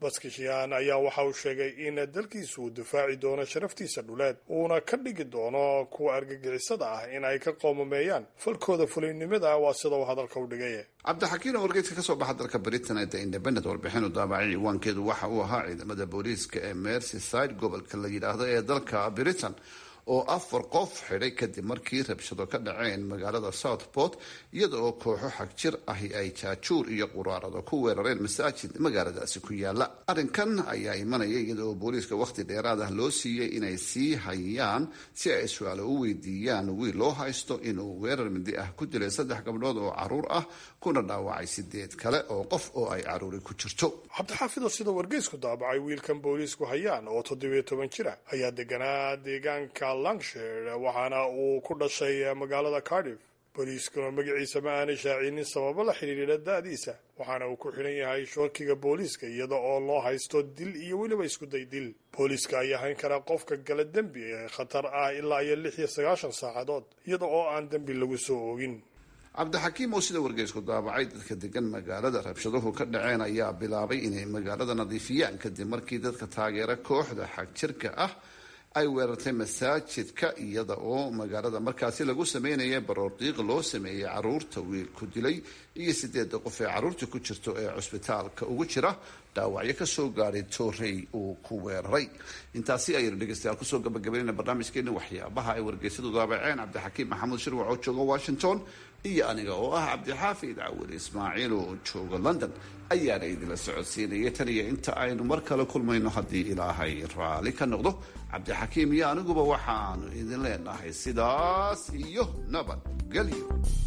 baskishiyan ayaa waxa uu sheegay in dalkiisu uu difaaci doono sharaftiisa dhuleed uuna ka dhigi doono kuwa argagixisada ah in ay ka qoomameeyaan falkooda fuliynimada waa sida uu hadalka u dhigay cabdixakiin oo wargeydka kasoo baxa dalka britain ee the independent warbixin u daabacay ciwaankeedu waxa uu ahaa ciidamada booliiska ee merseyside gobolka la yidhaahdo ee dalka britain oo afar qof xidhay kadib markii rabshado ka dhaceen magaalada southport iyada oo kooxo xagjir ahi ay jaajuur iyo quraarado ku weerareen masaajid magaaladaasi ku yaala arrinkan ayaa imanaya iyada oo booliiska wakhti dheeraad ah loo siiyey inay sii hayaan si ay su-aalo u weydiiyaan wiil loo haysto inuu weerar mindi ah ku dilay saddex gabdhood oo caruur ah kuna dhaawacay sideed kale oo qof oo ay caruuri ku jirto cabdixaafido sida wargeysku daabacay wiilkan booliisku hayaan oo toddobiyo toban jira ayaa deganaa deegaanka lancashire waxaana uu ku dhashay magaalada cardiff booliiskuna magaciisa ma aanay shaacinin sababo la xidhiidha da-diisa waxaana uu ku xidhan yahay shoorkiga booliiska iyada oo loo haysto dil iyo weliba iskuday dil booliiska ayaa hayn karaa qofka gala dembi ee khatar ah ilaa iyo lix iyo sagaashan saacadood iyada oo aan dembi lagu soo oogin cabdixakiim oo sida wargeysku daabacay dadka degan magaalada rabshaduhu ka dhaceen ayaa bilaabay inay magaalada nadiifiyaan kadib markii dadka taageera kooxda xagjirka ah ay weerartay masaajidka iyada oo magaalada markaasi lagu sameynaya baroordiiq loo sameeyey caruurta wiilku dilay iyo sideeda qof ee caruurta ku jirto ee cusbitaalka ugu jira dhaawacyo kasoo gaadhay toorey uu ku weeraray intaasi ayaynu dhegeystayaal kusoo gabagabaynayna barnaamijkeena waxyaabaha ay wargeysadu daabaceen cabdixakiim maxamuud shirwac oo jooga washington iyo aniga oo ah cabdixaafid cawil ismaaciil oo jooga london ayaana idinla socodsiinaya tan iyo inta aynu mar kale kulmayno haddii ilaahay raali ka noqdo cabdixakiim iyo aniguba waxaanu idin leenahay sidaas iyo nabadgelyo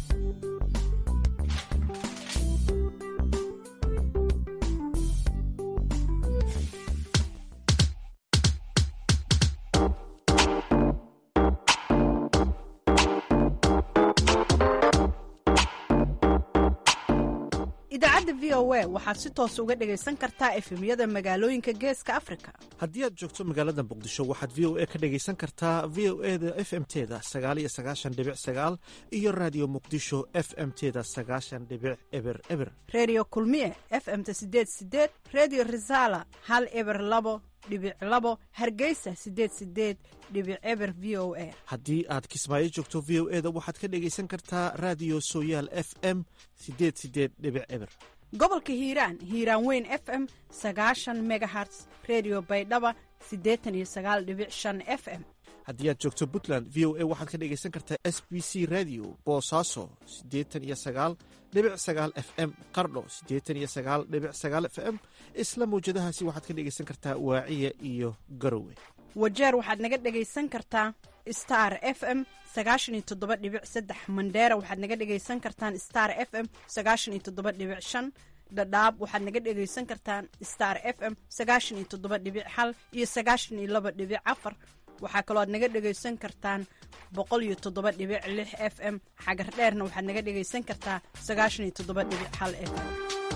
idaacadda v o a waxaad si toos uga dhegaysan kartaa efemyada magaalooyinka geeska afrika haddii aad joogto magaalada muqdisho waxaad v o a ka dhegaysan kartaa v o e da f m teda sagaaliyo sagaashan dhibic sagaal iyo raadiyo muqdisho f m teda sagaashan dhibic eber eber redio kulmiye f m ta sideed sideed redio resala hal eber labo dhibic labo hargeysa sideed sideed dhibic eber v o a haddii aad kismaayo joogto v o e da waxaad ka dhegaysan kartaa raadiyo sooyaal f m sideed sideed dhibic eber gobolka hiiraan hiiraan weyn f m sagaashan megaherts redio baydhaba siddeetan iyo sagaal dhibic shan f m haddii aad joogto puntland v o a waxaad ka dhegaysan kartaa s b c radio boosaaso siddeetan iyo sagaal dhibic sagaal f m qardho siddeetan iyo sagaal dhibic sagaal f m isla mawjadahaasi waxaad ka dhegaysan kartaa waaciya iyo garowe wajeer waxaad naga dhegaysan kartaa star f m sagaashan iyo toddoba dhibic saddex mandheera waxaad naga dhegaysan kartaan star f m sagaashan iyo toddoba dhibic shan dhadhaab waxaad naga dhegaysan kartaan star f m sagaashan iyo toddoba dhibic hal iyo sagaashan iyo laba dhibic afar waxaa kaloo aad naga dhegaysan kartaan boqol iyo toddoba dhibic lix f m xagar dheerna waxaad naga dhegaysan kartaa sagaashan iyo toddoba dhibic hal f m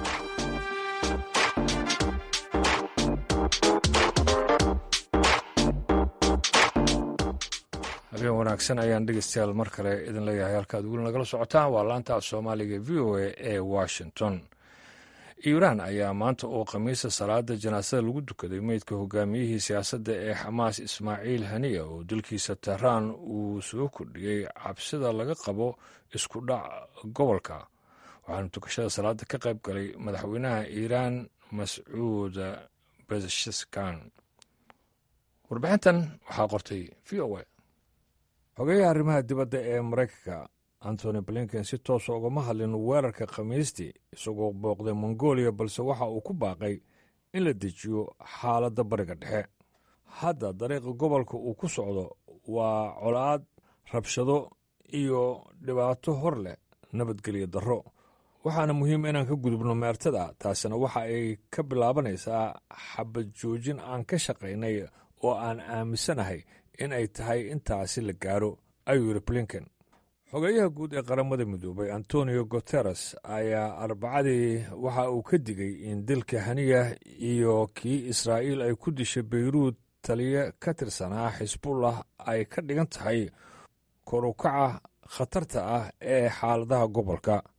habeen wanaagsan ayaan dhegeystayaal mar kale idin leeyahay halkaad weli nagala socotaan waa laanta af soomaaliga v o a ee washington iiraan ayaa maanta oo khamiisa salaada janaasada lagu dukaday meydka hogaamiyihii siyaasadda ee xamaas ismaaciil haniya oo dalkiisa tehraan uu soo kordhiyey cabsida laga qabo isku dhac gobolka waxaana tukashada salaada ka qayb galay madaxweynaha iiraan mascuud bezeskan warbixintan waxaa qortay v o a xogeyaha arrimaha dibadda ee maraykanka antony blinken si toosa ugama hadlin weerarka khamiistii isagoo booqday mongolia balse waxa uu ku baaqay in la dejiyo xaaladda bariga dhexe hadda dariiqa gobolka uu ku socdo waa colaad rabshado iyo dhibaato hor leh nabadgelyo darro waxaana muhiim inaan ka gudubno meertada taasina waxa ay ka bilaabanaysaa xabad joojin aan ka shaqaynay oo aan aaminsanahay in ay tahay intaasi la gaaro ayuu yidhi blinken xogeeyaha guud ee qaramada midoobay antonio guteres ayaa arbacadii waxa uu ka digay in dilka haniya iyo kii israa'iil ay ku dishay beyruud taliye ka tirsanaa xisbullah ay ka dhigan tahay korukaca khatarta ah ee xaaladaha gobolka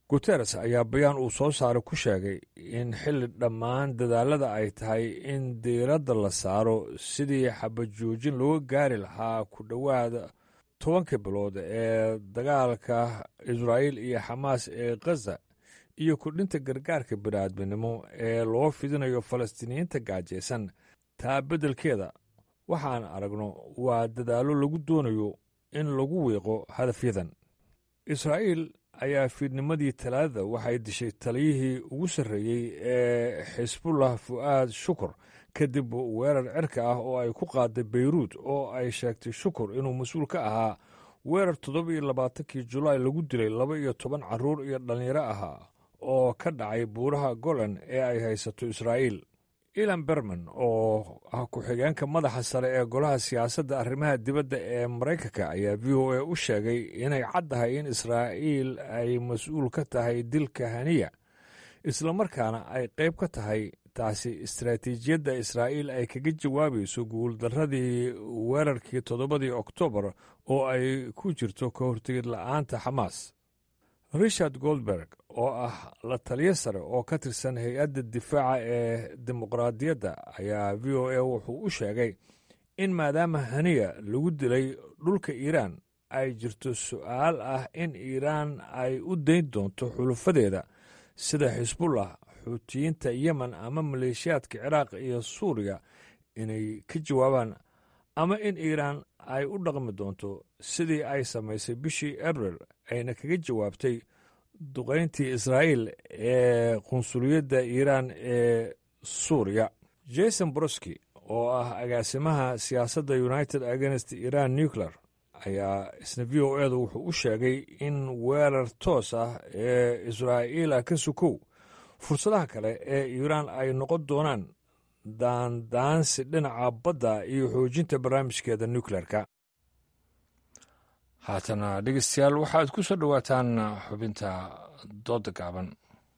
guteres ayaa bayaan uu soo saaray ku sheegay in xilli dhammaan dadaalada ay tahay in diiradda la saaro sidii xabajoojin looga gaari lahaa ku dhowaad tobanka bilood ee dagaalka israa'iil iyo xamaas ee khaza iyo kordhinta gargaarka bini'aadminimo ee loo fidinayo falastiiniyiinta gaajaysan taa beddelkeeda waxaan aragno waa dadaallo lagu doonayo in lagu wiiqo hadafyadan israa'iil ayaa fiidnimadii talaadada waxay dishay taliyihii ugu sarreeyey ee xisbullah fu'aad shukur kadib weerar cirka ah oo ay ku qaaday beyruud oo ay sheegtay shukur inuu mas-uul ka ahaa weerar toddoba iyo labaatankii julaay lagu dilay laba iyo toban carruur iyo dhallinyaro ahaa oo ka dhacay buuraha golan ee ay haysato israa'iil ilan berman oo ah ku-xigeenka madaxa sare ee golaha siyaasadda arrimaha dibadda ee maraykanka ayaa v o a u sheegay inay caddahay in israa'iil ay mas-uul ka tahay dilka haniya islamarkaana ay qayb ka tahay taasi istaraatiijiyadda israa'iil ay kaga jawaabayso guuldarradii weerarkii toddobadii oktoobar oo ay ku jirto ka hortegid la'aanta xamaas richard goldberg oo ah la taliyo sare oo ka tirsan hay-adda difaaca ee dimuqraadiyadda ayaa v o a wuxuu u sheegay in maadaama haniya lagu dilay dhulka iiraan ay jirto su'aal ah in iiraan ay u dayn doonto xulufadeeda sida xisbullah xuutiyiinta yemen ama maleeshiyaadka ciraaq iyo suuriya inay ka jawaabaan ama in iiraan ay u dhaqmi doonto sidii ay samaysay bishii abril ayna kaga jawaabtay duqayntii israa'iil ee qunsuliyadda iiraan ee suuriya jason broski oo ah agaasimaha siyaasadda united against iran nuclear ayaa isna v o edu wuxuu u sheegay in weerar toos ah ee israa'iila ka sukow fursadaha kale ee iiraan ay noqon doonaan daandaansi dhinaca badda iyo xoojinta barnaamijkeeda nukleerka haatana dhegeystayaal waxaad ku soo dhowaataan xubinta dooda gaaban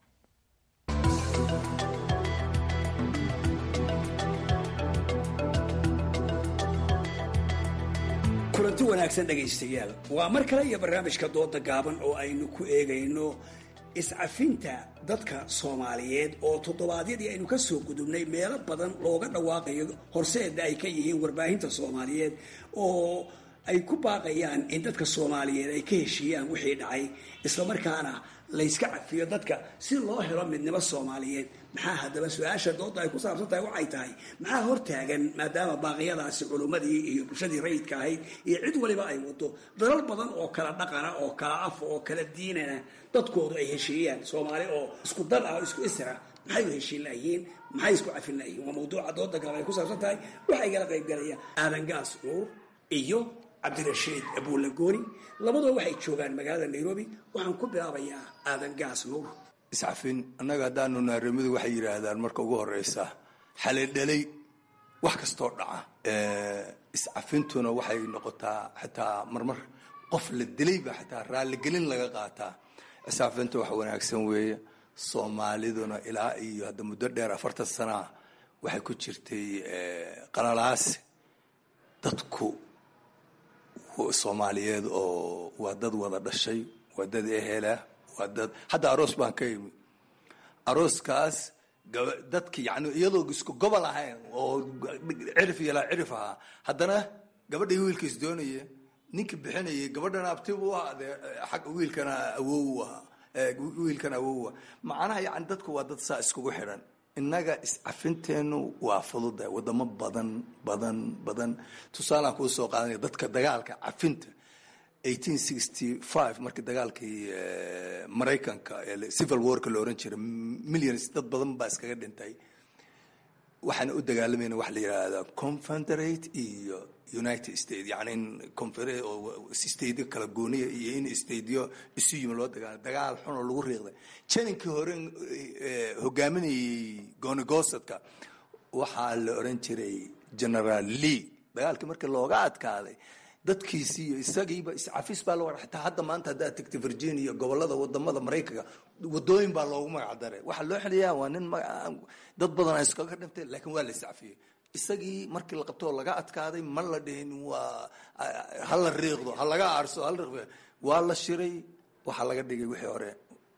kulanti wanaagsan dhegaystayaal waa mar kale iyo barnaamijka dooda gaaban oo aynu ku eegayno iscafinta dadka soomaaliyeed oo toddobaadyadii aynu ka soo gudubnay meelo badan looga dhawaaqayo horseeda ay ka yihiin warbaahinta soomaaliyeed oo ay ku baaqayaan in dadka soomaaliyeed ay ka heshiiyaan wixii dhacay islamarkaana layska cafiyo dadka si loo helo midnimo soomaaliyeed maxaa haddaba su-aasha dooda ay ku saabsan tahay waxay tahay maxaa hortaagan maadaama baaqyadaasi culummadii iyo bulshadii rayidka ahayd iyo cid waliba ay wado dalal badan oo kala dhaqana oo kala af oo kala diinana dadkoodu ay heshiiyaan soomaali oo isku dad ah oo isku isra maxay u heshiin layihiin maxay isku cafin layihiin waa mawduuca dooda gaaban ay ku saabsan tahay waxaa igala qaybgalaya aadan gaas nuur iyo cabdirashiid abuulagooni labadoo waxay joogaan magaalada nairobi waxaan ku bilaabayaa aadan gaas nuur iscafin annaga haddaanu naarimidu waxay yidhaahdaan marka ugu horeysa xalidhalay wax kastoo dhaca iscafintuna waxay noqotaa xitaa marmar qof la dilayba xitaa raalligelin laga qaataa iscafinta wax wanaagsan weeye soomaaliduna ilaa iyo hadda muddo dheer afartan sanaa waxay ku jirtay qalalaasi dadku soomaaliyeed oo waa dad wada dhashay waa dad ehela waa dad hadda aroos baan ka imi arooskaas dadki yani iyadoo isku gobol ahayn oo cirif yalaa cirif ahaa haddana gabadhay wiilkiis doonaya ninki bixinayay gabadhana abti u ahaa dee xag wiilkana awow u ahaa wiilkana awow ah macnaha yani dadku waa dad saa iskugu xidhan innaga iscafinteenu waa fududa wadamo badan badan badan tusaalaan kuu soo qaadanaya dadka dagaalka cafinta eighteen sixty five markii dagaalkii maraykanka ee civil warka la oran jiray millions dad badan baa iskaga dhintay waxaana u dagaalamayna waxa la yidhaahdaa confederate iyo united states yani in stateyo kala gooniya iyo in stateyo isu yimi loo dagaala dagaal xun oo lagu riiqday janinkii hore hogaaminayay goonigosadka waxaa la oran jiray general lee dagaalkii markii looga adkaaday dadkiisii iyo isagiiba iscafis baa loo xitaa hadda maanta haddaad tegta virginia gobolada wadamada maraykanka wadooyin baa loogu magac daray waxaa loo xiliyaa waa nin dad badan a iskaga dhintay laakiin waa la iscafiyey isagii markii la qabtoo laga adkaaday ma la dhihin waa hala riiqdo ha laga aarso hala riiqdo waa la shiray waxaa laga dhigay wixii hore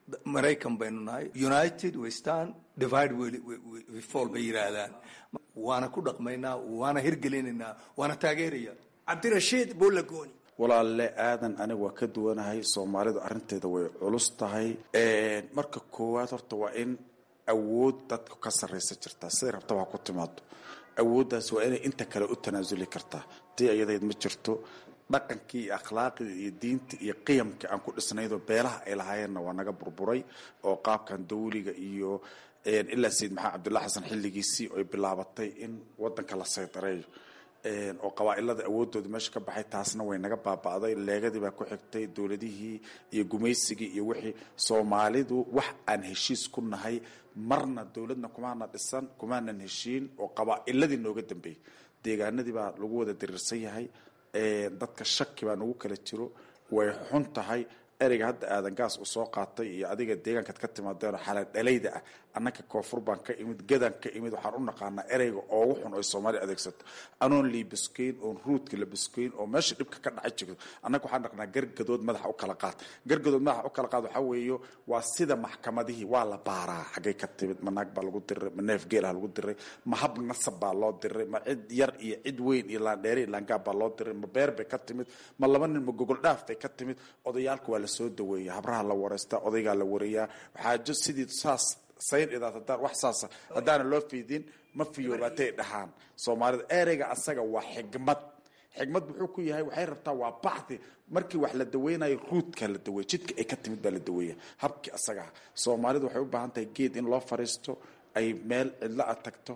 maraykan baynu nahay united we stand divide we fall bay yidhaahdaan waana ku dhaqmaynaa waana hirgelinaynaa waana taageeraya cabdirashiid buulagooni walaalle aadan aniga waa ka duwanahay soomaalidu arrinteeda way culus tahay marka koowaad horta waa in awood dadka ka sarraysa jirtaa siday rabta waa ku timaado awooddaas waa inay inta kale u tanaasuli kartaa tii iyadayd ma jirto dhaqankii iyo akhlaaqdii iyo diinta iyo qiyamkii aan ku dhisnaydoo beelaha ay lahaayeenna waa naga burburay oo qaabkan dawliga iyo ilaa sayid maxamed cabdullahi xasan xilligiisii oy bilaabatay in wadanka la saydareeyo oo qabaa-ilada awoodooda meesha ka baxay taasna way naga baaba'day leegadii baa ku xigtay dowladihii iyo gumaysigii iyo wixii soomaalidu wax aan heshiis ku nahay marna dowladna kumaana dhisan kumaanan heshiin oo qabaa-iladii nooga dambeeyey deegaanadii baa lagu wada diriirsan yahay dadka shaki baa nagu kala jiro way xun tahay ereyga hadda aadan gaas uu soo qaatay iyo adiga deegaankaad ka timaadeen oo xalaan dhalayda ah annaka koonfur baan ka imid gadan ka imid waxaan u naqaanaa ereyga oogu xun oy soomaaliya adeegsato anoon liibaskeyn oon ruudka la baskeyn oo meesha dhibka ka dhacay jirto annaga waxaan naqnaa gargadood madaxa u kala qaad gargadood madaxa u kala qaad waxaa weeyo waa sida maxkamadihii waa la baaraa xaggay ka timid ma naag baa lagu diray ma neef geelaha lagu diray ma hab nasab baa loo diray ma cid yar iyo cid weyn iyo laandheere iyo laangaab baa loo diray ma beer bay ka timid ma laba nin ma gogol dhaaf bay ka timid odayaalka waa lasoo daweeya habraha la wareystaa odaygaa la wareeyaa xaajo sidii saas sayn idaad haddaan wax saasa haddaana loo fiidin ma fiyoobaatay dhahaan soomaalida ereyga asaga waa xigmad xigmad muxuu ku yahay waxay rabtaa waa bacdi markii wax la daweynayo ruudka la daweeya jidka ay ka timid baa la daweeya habkii asagaa soomaalidu waxay u baahan tahay geed in loo fariisto ay meel cidlo a tagto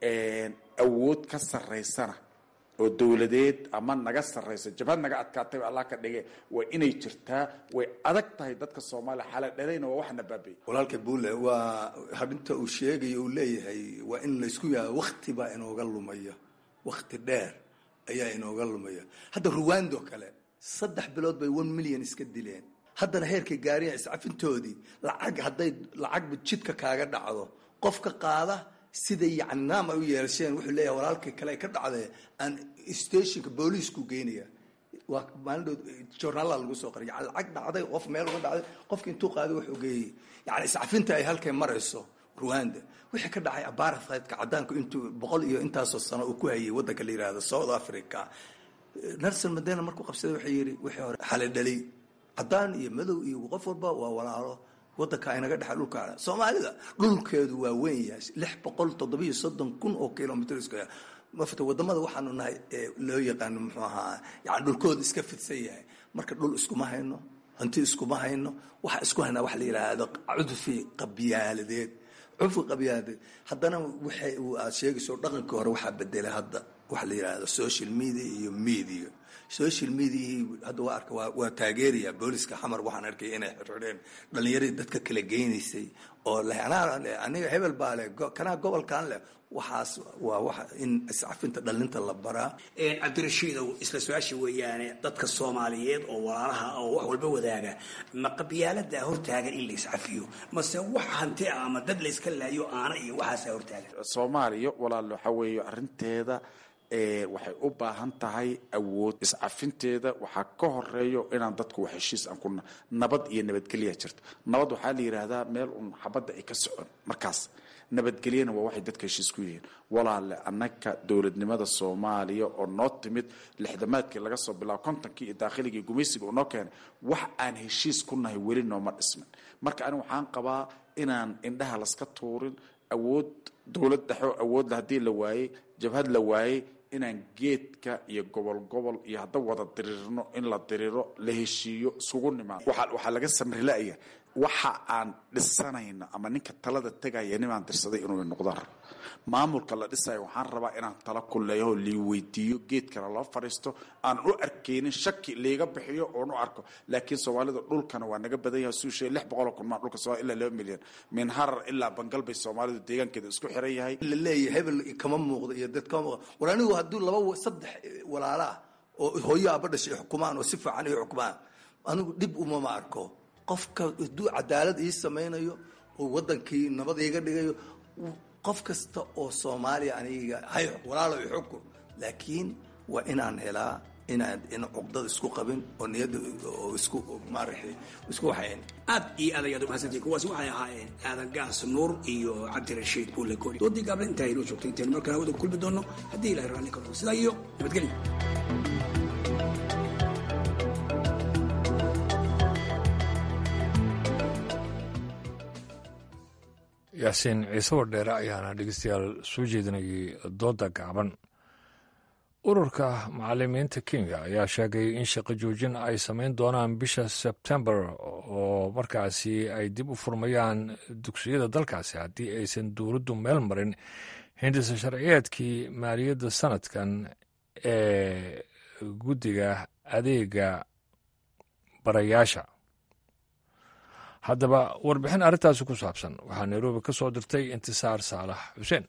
awood ka sarraysana oo dowladeed ama naga sarraysa jabhad naga adkaatay allah ka dhige waa inay jirtaa way adag tahay dadka soomaaliya xaala dhalayna waa waxna baabay walaalka buule waa habinta uu sheegayo uu leeyahay waa in laysku yaha wakti baa inooga lumaya wakti dheer ayaa inooga lumaya hadda ruwando kale saddex bilood bay one million iska dileen haddana heerkay gaariyan iscafintoodii lacag hadday lacagba jidka kaaga dhacdo qofka qaada siday yani naam ay u yeelasheen wuxuu leeyahay walaalkii kale ka dhacdee aan stationka booliisku geynaya waa maalindhood journaalada lagu soo qoray yani lacag dhacday qof meel uga dhacday qofki intuu qaaday wuxuu geeyey yani iscafinta ay halkay marayso ruwanda wixii ka dhacay apartheidka cadaanku intuu boqol iyo intaasoo sano uu ku hayay waddanka la yihahdo south africa nelson mandela markuu qabsaday wuxuu yidhi wixii hore xale dhalay cadaan iyo madow iyo qof walba waa walaalo wadanka inaga dhexa dhulka soomaalida dhulkeedu waa weyn yahay lix boqol toddobiyo soddon kun oo kilomitr square mafta wadamada waxaanu nahay loo yaqaano muxuu ahaa yani dhulkooda iska fidsan yahay marka dhul iskuma hayno hanti iskuma hayno waxa isku haynaa waxa la yidhaahdo cudfi qabyaaladeed cudfi qabyaaladeed haddana waxay aad sheegayso dhaqankii hore waxaa bedelay hadda waxa la yidhaahdo social media iyo media social mediahii hadda waa arka waa taageeraya booliska xamar waxaan arkay inay xirxidheen dhalinyaradii dadka kala geynaysay oo leh aniga hebel baa leh kanaa gobolkan leh waxaas waa wax in iscafinta dhalinta la baraa cabdirashiidow isla su-aasha weeyaane dadka soomaaliyeed oo walaalaha oo wax walba wadaaga ma qabyaalada hortaagan in la iscafiyo mase wax hanti ah ama dad layska laayo aana iyo waxaasa hortaagan soomaaliya walaal waxaa weeye arrinteeda waxay u baahan tahay awood iscafinteeda waxaa ka horeeyo inaan dadku wax heshiis aan kuna nabad iyo nabadgelya jirto nabad waxaa la yidhaahdaa meel un xabadda ay ka socon markaas nabadgelyana waa waxay dadka heshiis ku yihiin walaale annaka dowladnimada soomaaliya oo noo timid lixdamaadkii laga soo bilaabo kontonkii iyo daakhiligii gumaysiga uu noo keenay wax aan heshiis ku nahay weli nooma dhismin marka aniga waxaan qabaa inaan indhaha laska tuurin awood dowlad dhexo awoodla haddii la waayey jabhad la waayey inaan geedka iyo gobol gobol iyo hadda wada diriirno in la diriiro la heshiiyo isugu nimaado waxaa laga samrilaya waxa aan dhisanayno ama ninka talada tegaya ninaan dirsaday inuu noqdaan rabo maamulka la dhisayo waxaan rabaa inaan tala ku leeyaho lii weydiiyo geedkana loo fadhiisto aan u arkaynin shaki liiga bixiyo oon u arko laakiin soomaalida dhulkana waa naga badan yahay suushe lix boqol oo kun maa dhulka soomaliya ilaa laba milyan min harar ilaa bangal bay soomaalidu deegaankeeda isku xiran yahay la leeyahay hebel kama muuqdo iyo dad kama muuqdo war anigu hadduu laba saddex walaala ah oo hooyo aba dhashay xukumaan oo si fiican ay xukumaan anigu dhib umama arko qofka hadduu cadaalad ii samaynayo oo wadankii nabad iiga dhigayo qof kasta oo soomaaliya aniga hay walaalo i xukun laakiin waa inaan helaa inaad in cuqdad isku qabin oo niyadda oo isku maaragtay isku waxayn aad iyo aad ayaad umahadsantihin kuwaasi waxay ahaayeen aadan gaas nuur iyo cabdirashiid buule koori doodii gaable intaa inoo joogtay intaynu markaa hawada ku kulmi doonno haddii ilahay raalli ka noqo sidaa iyo nabadgelyo yaasiin ciise wardheere ayaana dhegeystayaal soo jeedinayay dooda gaaban ururka macalimiinta kenya ayaa sheegay in shaqo joojin ay samayn doonaan bisha sebtembar oo markaasi ay dib u furmayaan dugsiyada dalkaasi haddii aysan dowladdu meel marin hindisa sharciyeedkii maaliyadda sanadkan ee guddiga adeega barayaasha haddaba warbixin arrintaasi ku saabsan waxaa nairobi ka soo dirtay intisaar saalax xuseen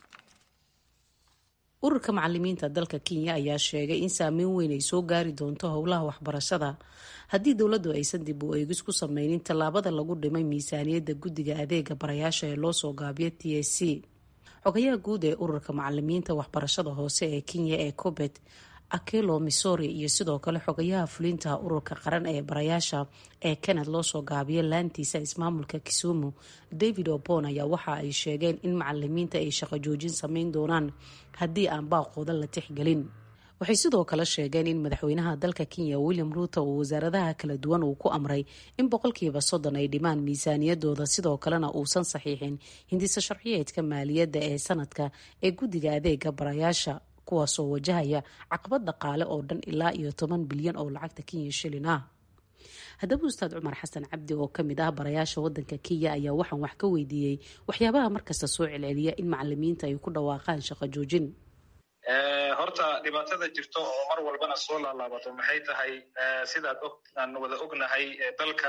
ururka macalimiinta dalka kenya ayaa sheegay in saameyn weyn ay soo gaari doonto howlaha waxbarashada haddii dowladdu aysan dib u eegis ku sameynin tallaabada lagu dhimay miisaaniyadda guddiga adeega barayaasha ee loosoo gaabiyo t s c xogayaha guud ee ururka macalimiinta waxbarashada hoose ee kenya ee cobet akelo missouri iyo sidoo kale xogayaha fulinta ururka qaran ee barayaasha ee kanad loosoo gaabiyo laantiisa ismaamulka kisumu david obon ayaa waxa ay sheegeen in macalimiinta ay shaqo joojin sameyn doonaan haddii aan baaqooda la tixgelin waxay sidoo kale sheegeen in madaxweynaha dalka kenya william ruuto uu wasaaradaha kala duwan uu ku amray in boqolkiiba soddon ay dhimaan miisaaniyadooda sidoo kalena uusan saxiixin hindisa sharciyeedka maaliyadda ee sanadka ee guddiga adeega barayaasha kuwaasoo wajahaya caqabad dhaqaale oo dhan ilaa iyo toban bilyan oo lacagta kenya shilin ah haddaba ustaad cumar xasan cabdi oo kamid ah barayaasha wadanka kenya ayaa waxaan wax ka weydiiyey waxyaabaha markasta soo celceliya in macalimiinta ay ku dhawaaqaan shaqo joojin horta dhibaatada jirto oo mar walbana soo laalaabato maxay tahay sidaad aan wada ognahay dalka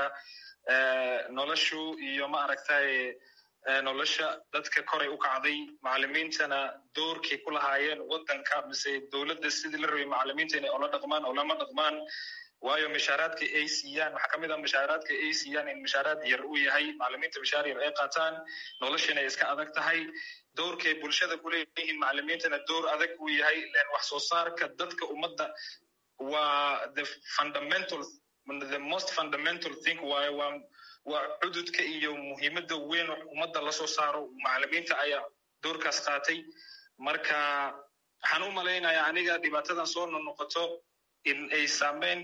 noloshu iyo ma aragtay nolosha dadka koray u kacday macalimiintana doorkay ku lahaayeen wadanka mise dowladda sidii la rabay macalimiinta inay ola dhaqmaan olama dhaqmaan waayo mishaaraadka ay siiyaan waxaa kamid ah mishaaraadka ay siiyaan in mishaaraad yar uu yahay macalimiinta mishaar yar ay qaataan noloshana ay iska adag tahay doorkay bulshada kuleeyihiin macalimiintana door adag uu yahay len wax soo saarka dadka ummadda waa the fundamental the most fundamental thing waayo waa waa cududka iyo muhiimadda weyn ummadda lasoo saaro macalimiinta ayaa doorkaas qaatay marka waxaan u malaynayaa aniga dhibaatadan soo nonoqoto in ay saameyn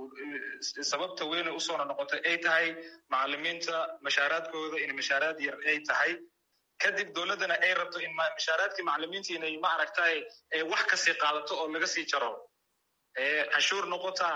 sababta weyne usoo nonoqoto ay tahay macalimiinta mashaaraadkooda in mashaaraad yar ay tahay kadib dowladdana ay rabto in mashaaraadkii macalimiinta inay ma aragtay wax kasii qaadato oo laga sii jaro canshuur noqota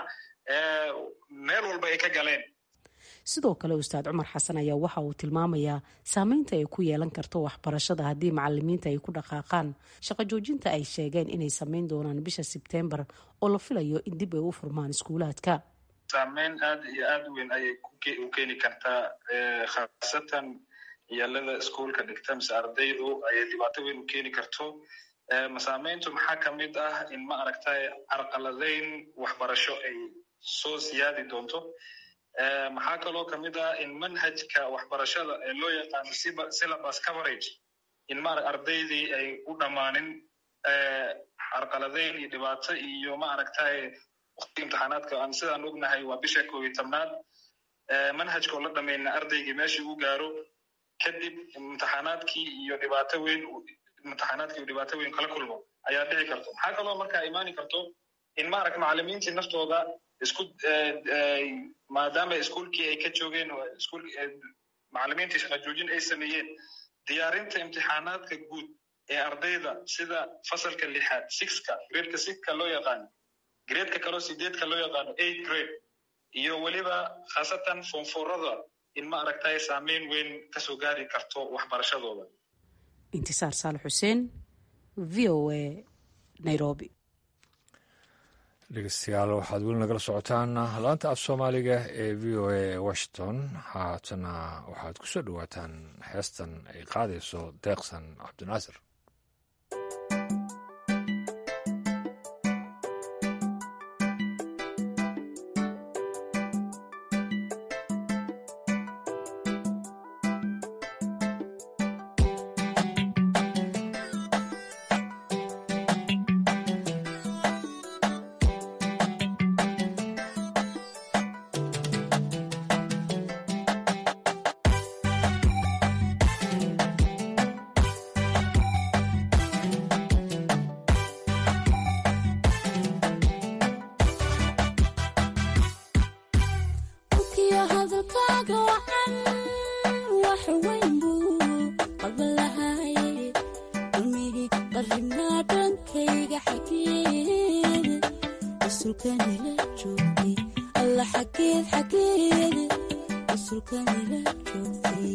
meel walba ay ka galeen sidoo kale ustaad cumar xasan ayaa waxa uu tilmaamayaa saameynta ay ku yeelan karto waxbarashada haddii macalimiinta ay ku dhaqaaqaan shaqo joojinta ay sheegeen inay sameyn doonaan bisha sebtembar oo la filayo in dib ay u furmaan iskuulaadka saameyn aad iyo aad u weyn ayay u keeni kartaa khaasatan yaalada iskuolka dhigta mise ardaydu ayay dhibaato weyn u keeni karto masaameyntu maxaa kamid ah in ma aragtay carqaladeyn waxbarasho ay soo siyaadi doonto maxaa kaloo kamid ah in manhajka waxbarashada ee loo yaqaano syllabus coverage in ma ardaydii ay u dhammaanin carqaladeyn iyo dhibaato iyo ma aragtay waqti imtixaanaadka aan sidaan ognahay waa bisha koob iyo tobnaad manhajka oo la dhamayna ardaygii meeshii u gaaro kadib imtixaanaadkii iyo dhibaato weyn imtixaanaadkii iyo dhibaato weyn kala kulmo ayaa dhici karto maxaa kaloo markaa imaani karto in maaragta macalimiintii naftooda isku maadaama iskuolkii ay ka joogeen macalimiintii shaqa joojin ay sameeyeen diyaarinta imtixaanaadka guud ee ardayda sida fasalka lixaad sixka gradeka sixka loo yaqaano gradeka kaloo sideedka loo yaqaano eight grade iyo weliba khaasatan foonfoorada in ma aragtay saameyn weyn kasoo gaari karto waxbarashadooda intisaar saalax xuseen v o a nairobi dhegeystayaal waxaad weli nagala socotaan laanta af soomaaliga ee v o a washington haatana waxaad ku soo dhowaataan heestan ay qaadayso deeqsan cabdinaasir qabalahaye ilmihii qarribnaa dhankayga xageeda rasuulkanila joogtay alla xageed xageeda rasuulkanila joogtay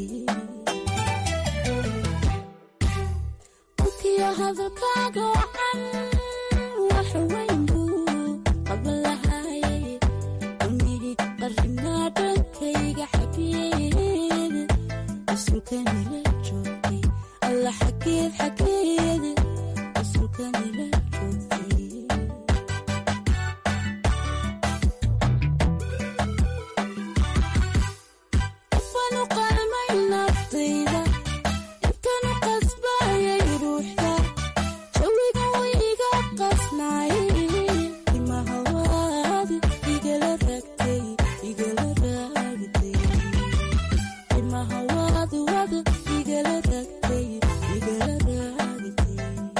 ukiyo hadalkaaga wacan wax weyn buu qabalahaye ilmihii qarribnaa dhankayga xageeda rasuulkanila joogtay alla xageed xageeda rasuulkanila joogtay qofanu qalmay naftayda intanu qasbayay ruuxda jawiga wiiga qasnaayay imahawaad igala ragtay igala raagtay imahawaad wad igala ragtay igala raagtay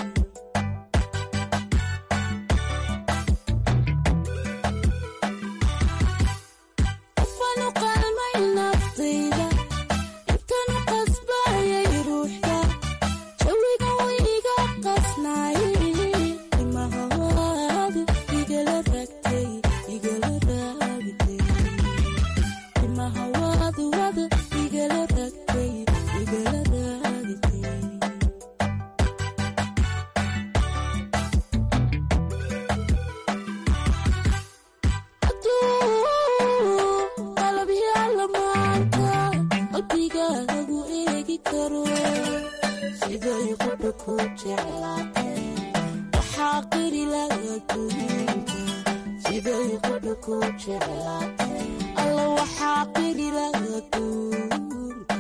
qofanu qalmay naftayda intanu qasbayay ruuxda jawiga wiiga qasnaayay imahawaad igala ragtay igala raagtay imahawaad wad igala ragtay igala raagtay hadduu qalab yaalla maanta qalbiga lagu eegi karo siday qudha ku jeclaatay waxaa qiri laga duunta siday qudha ku jeclaatay alla waxaa qiri laga duunta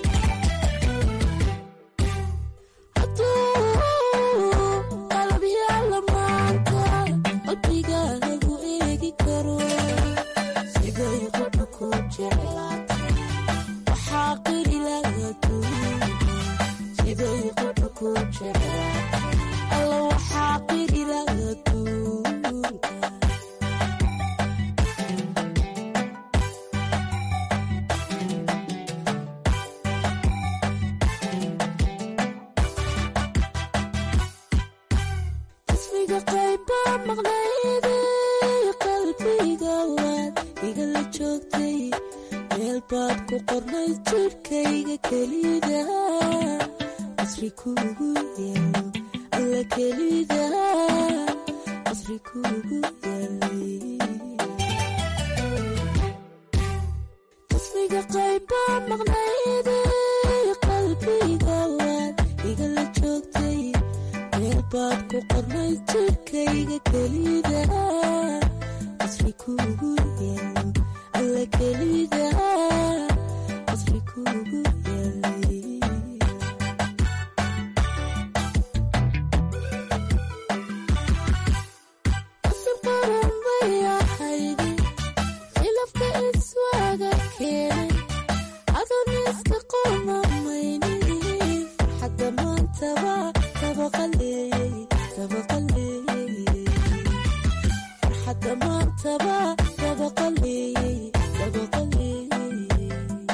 hadduu qalab yaalla maanta qalbiga lagu eegi karo siday qudha ku jeclaatay waxaa qiri laga duunta siday qudha ku jeclaatay alla waxaa qiri laga duunta ismiga qayba maqnayday qalbiga waad igala joogtay meel baad ku qornay jirhkayga kelida qasri kuugu yaalo alla kelida qasri kuugu yaalay ismiga qayba maqnayday qalbiga waad igala joogtay meel baad ku qornay jirhkayga kelida qasri kuugu yaalo alla kelida qasri kuugu yaalay qasab qaran bay ahayde khilafka iswaaga keenay adoon iska qomamayni farxadda maantaba tabaqaleeyey tabaqaleeyey farxadda maantaba tabaqaleeyey tabaqaleeyey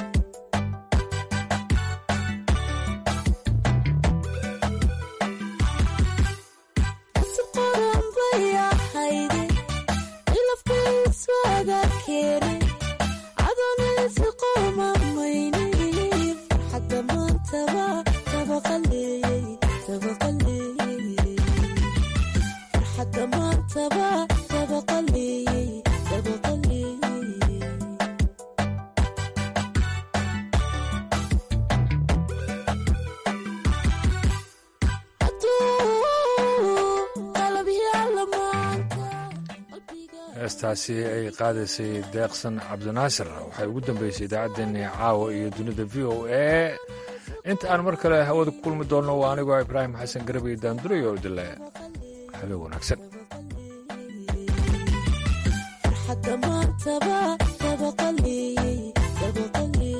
qasab qaran bay ahayde khilafka iswaaga keenay adoon iska qomamayni farxadda maantaba tabaqaleeyey tabaqaleeyey farxadda maantaba tabaqaleeyey tabaqaleeyey hadduu qalab yaalla maanta heestaasi ay qaadaysay deeqsan cabdinaasir waxay ugu dambeysay idaacaddeenii caawa iyo dunida v o a inta aan mar kale hawada ku kulmi doonno waa anigoo ibraahim xasan garabay daandurayo oo dile habeen wanaagsan farxadda maantaba tabaqaleeyey tabaqaleeyey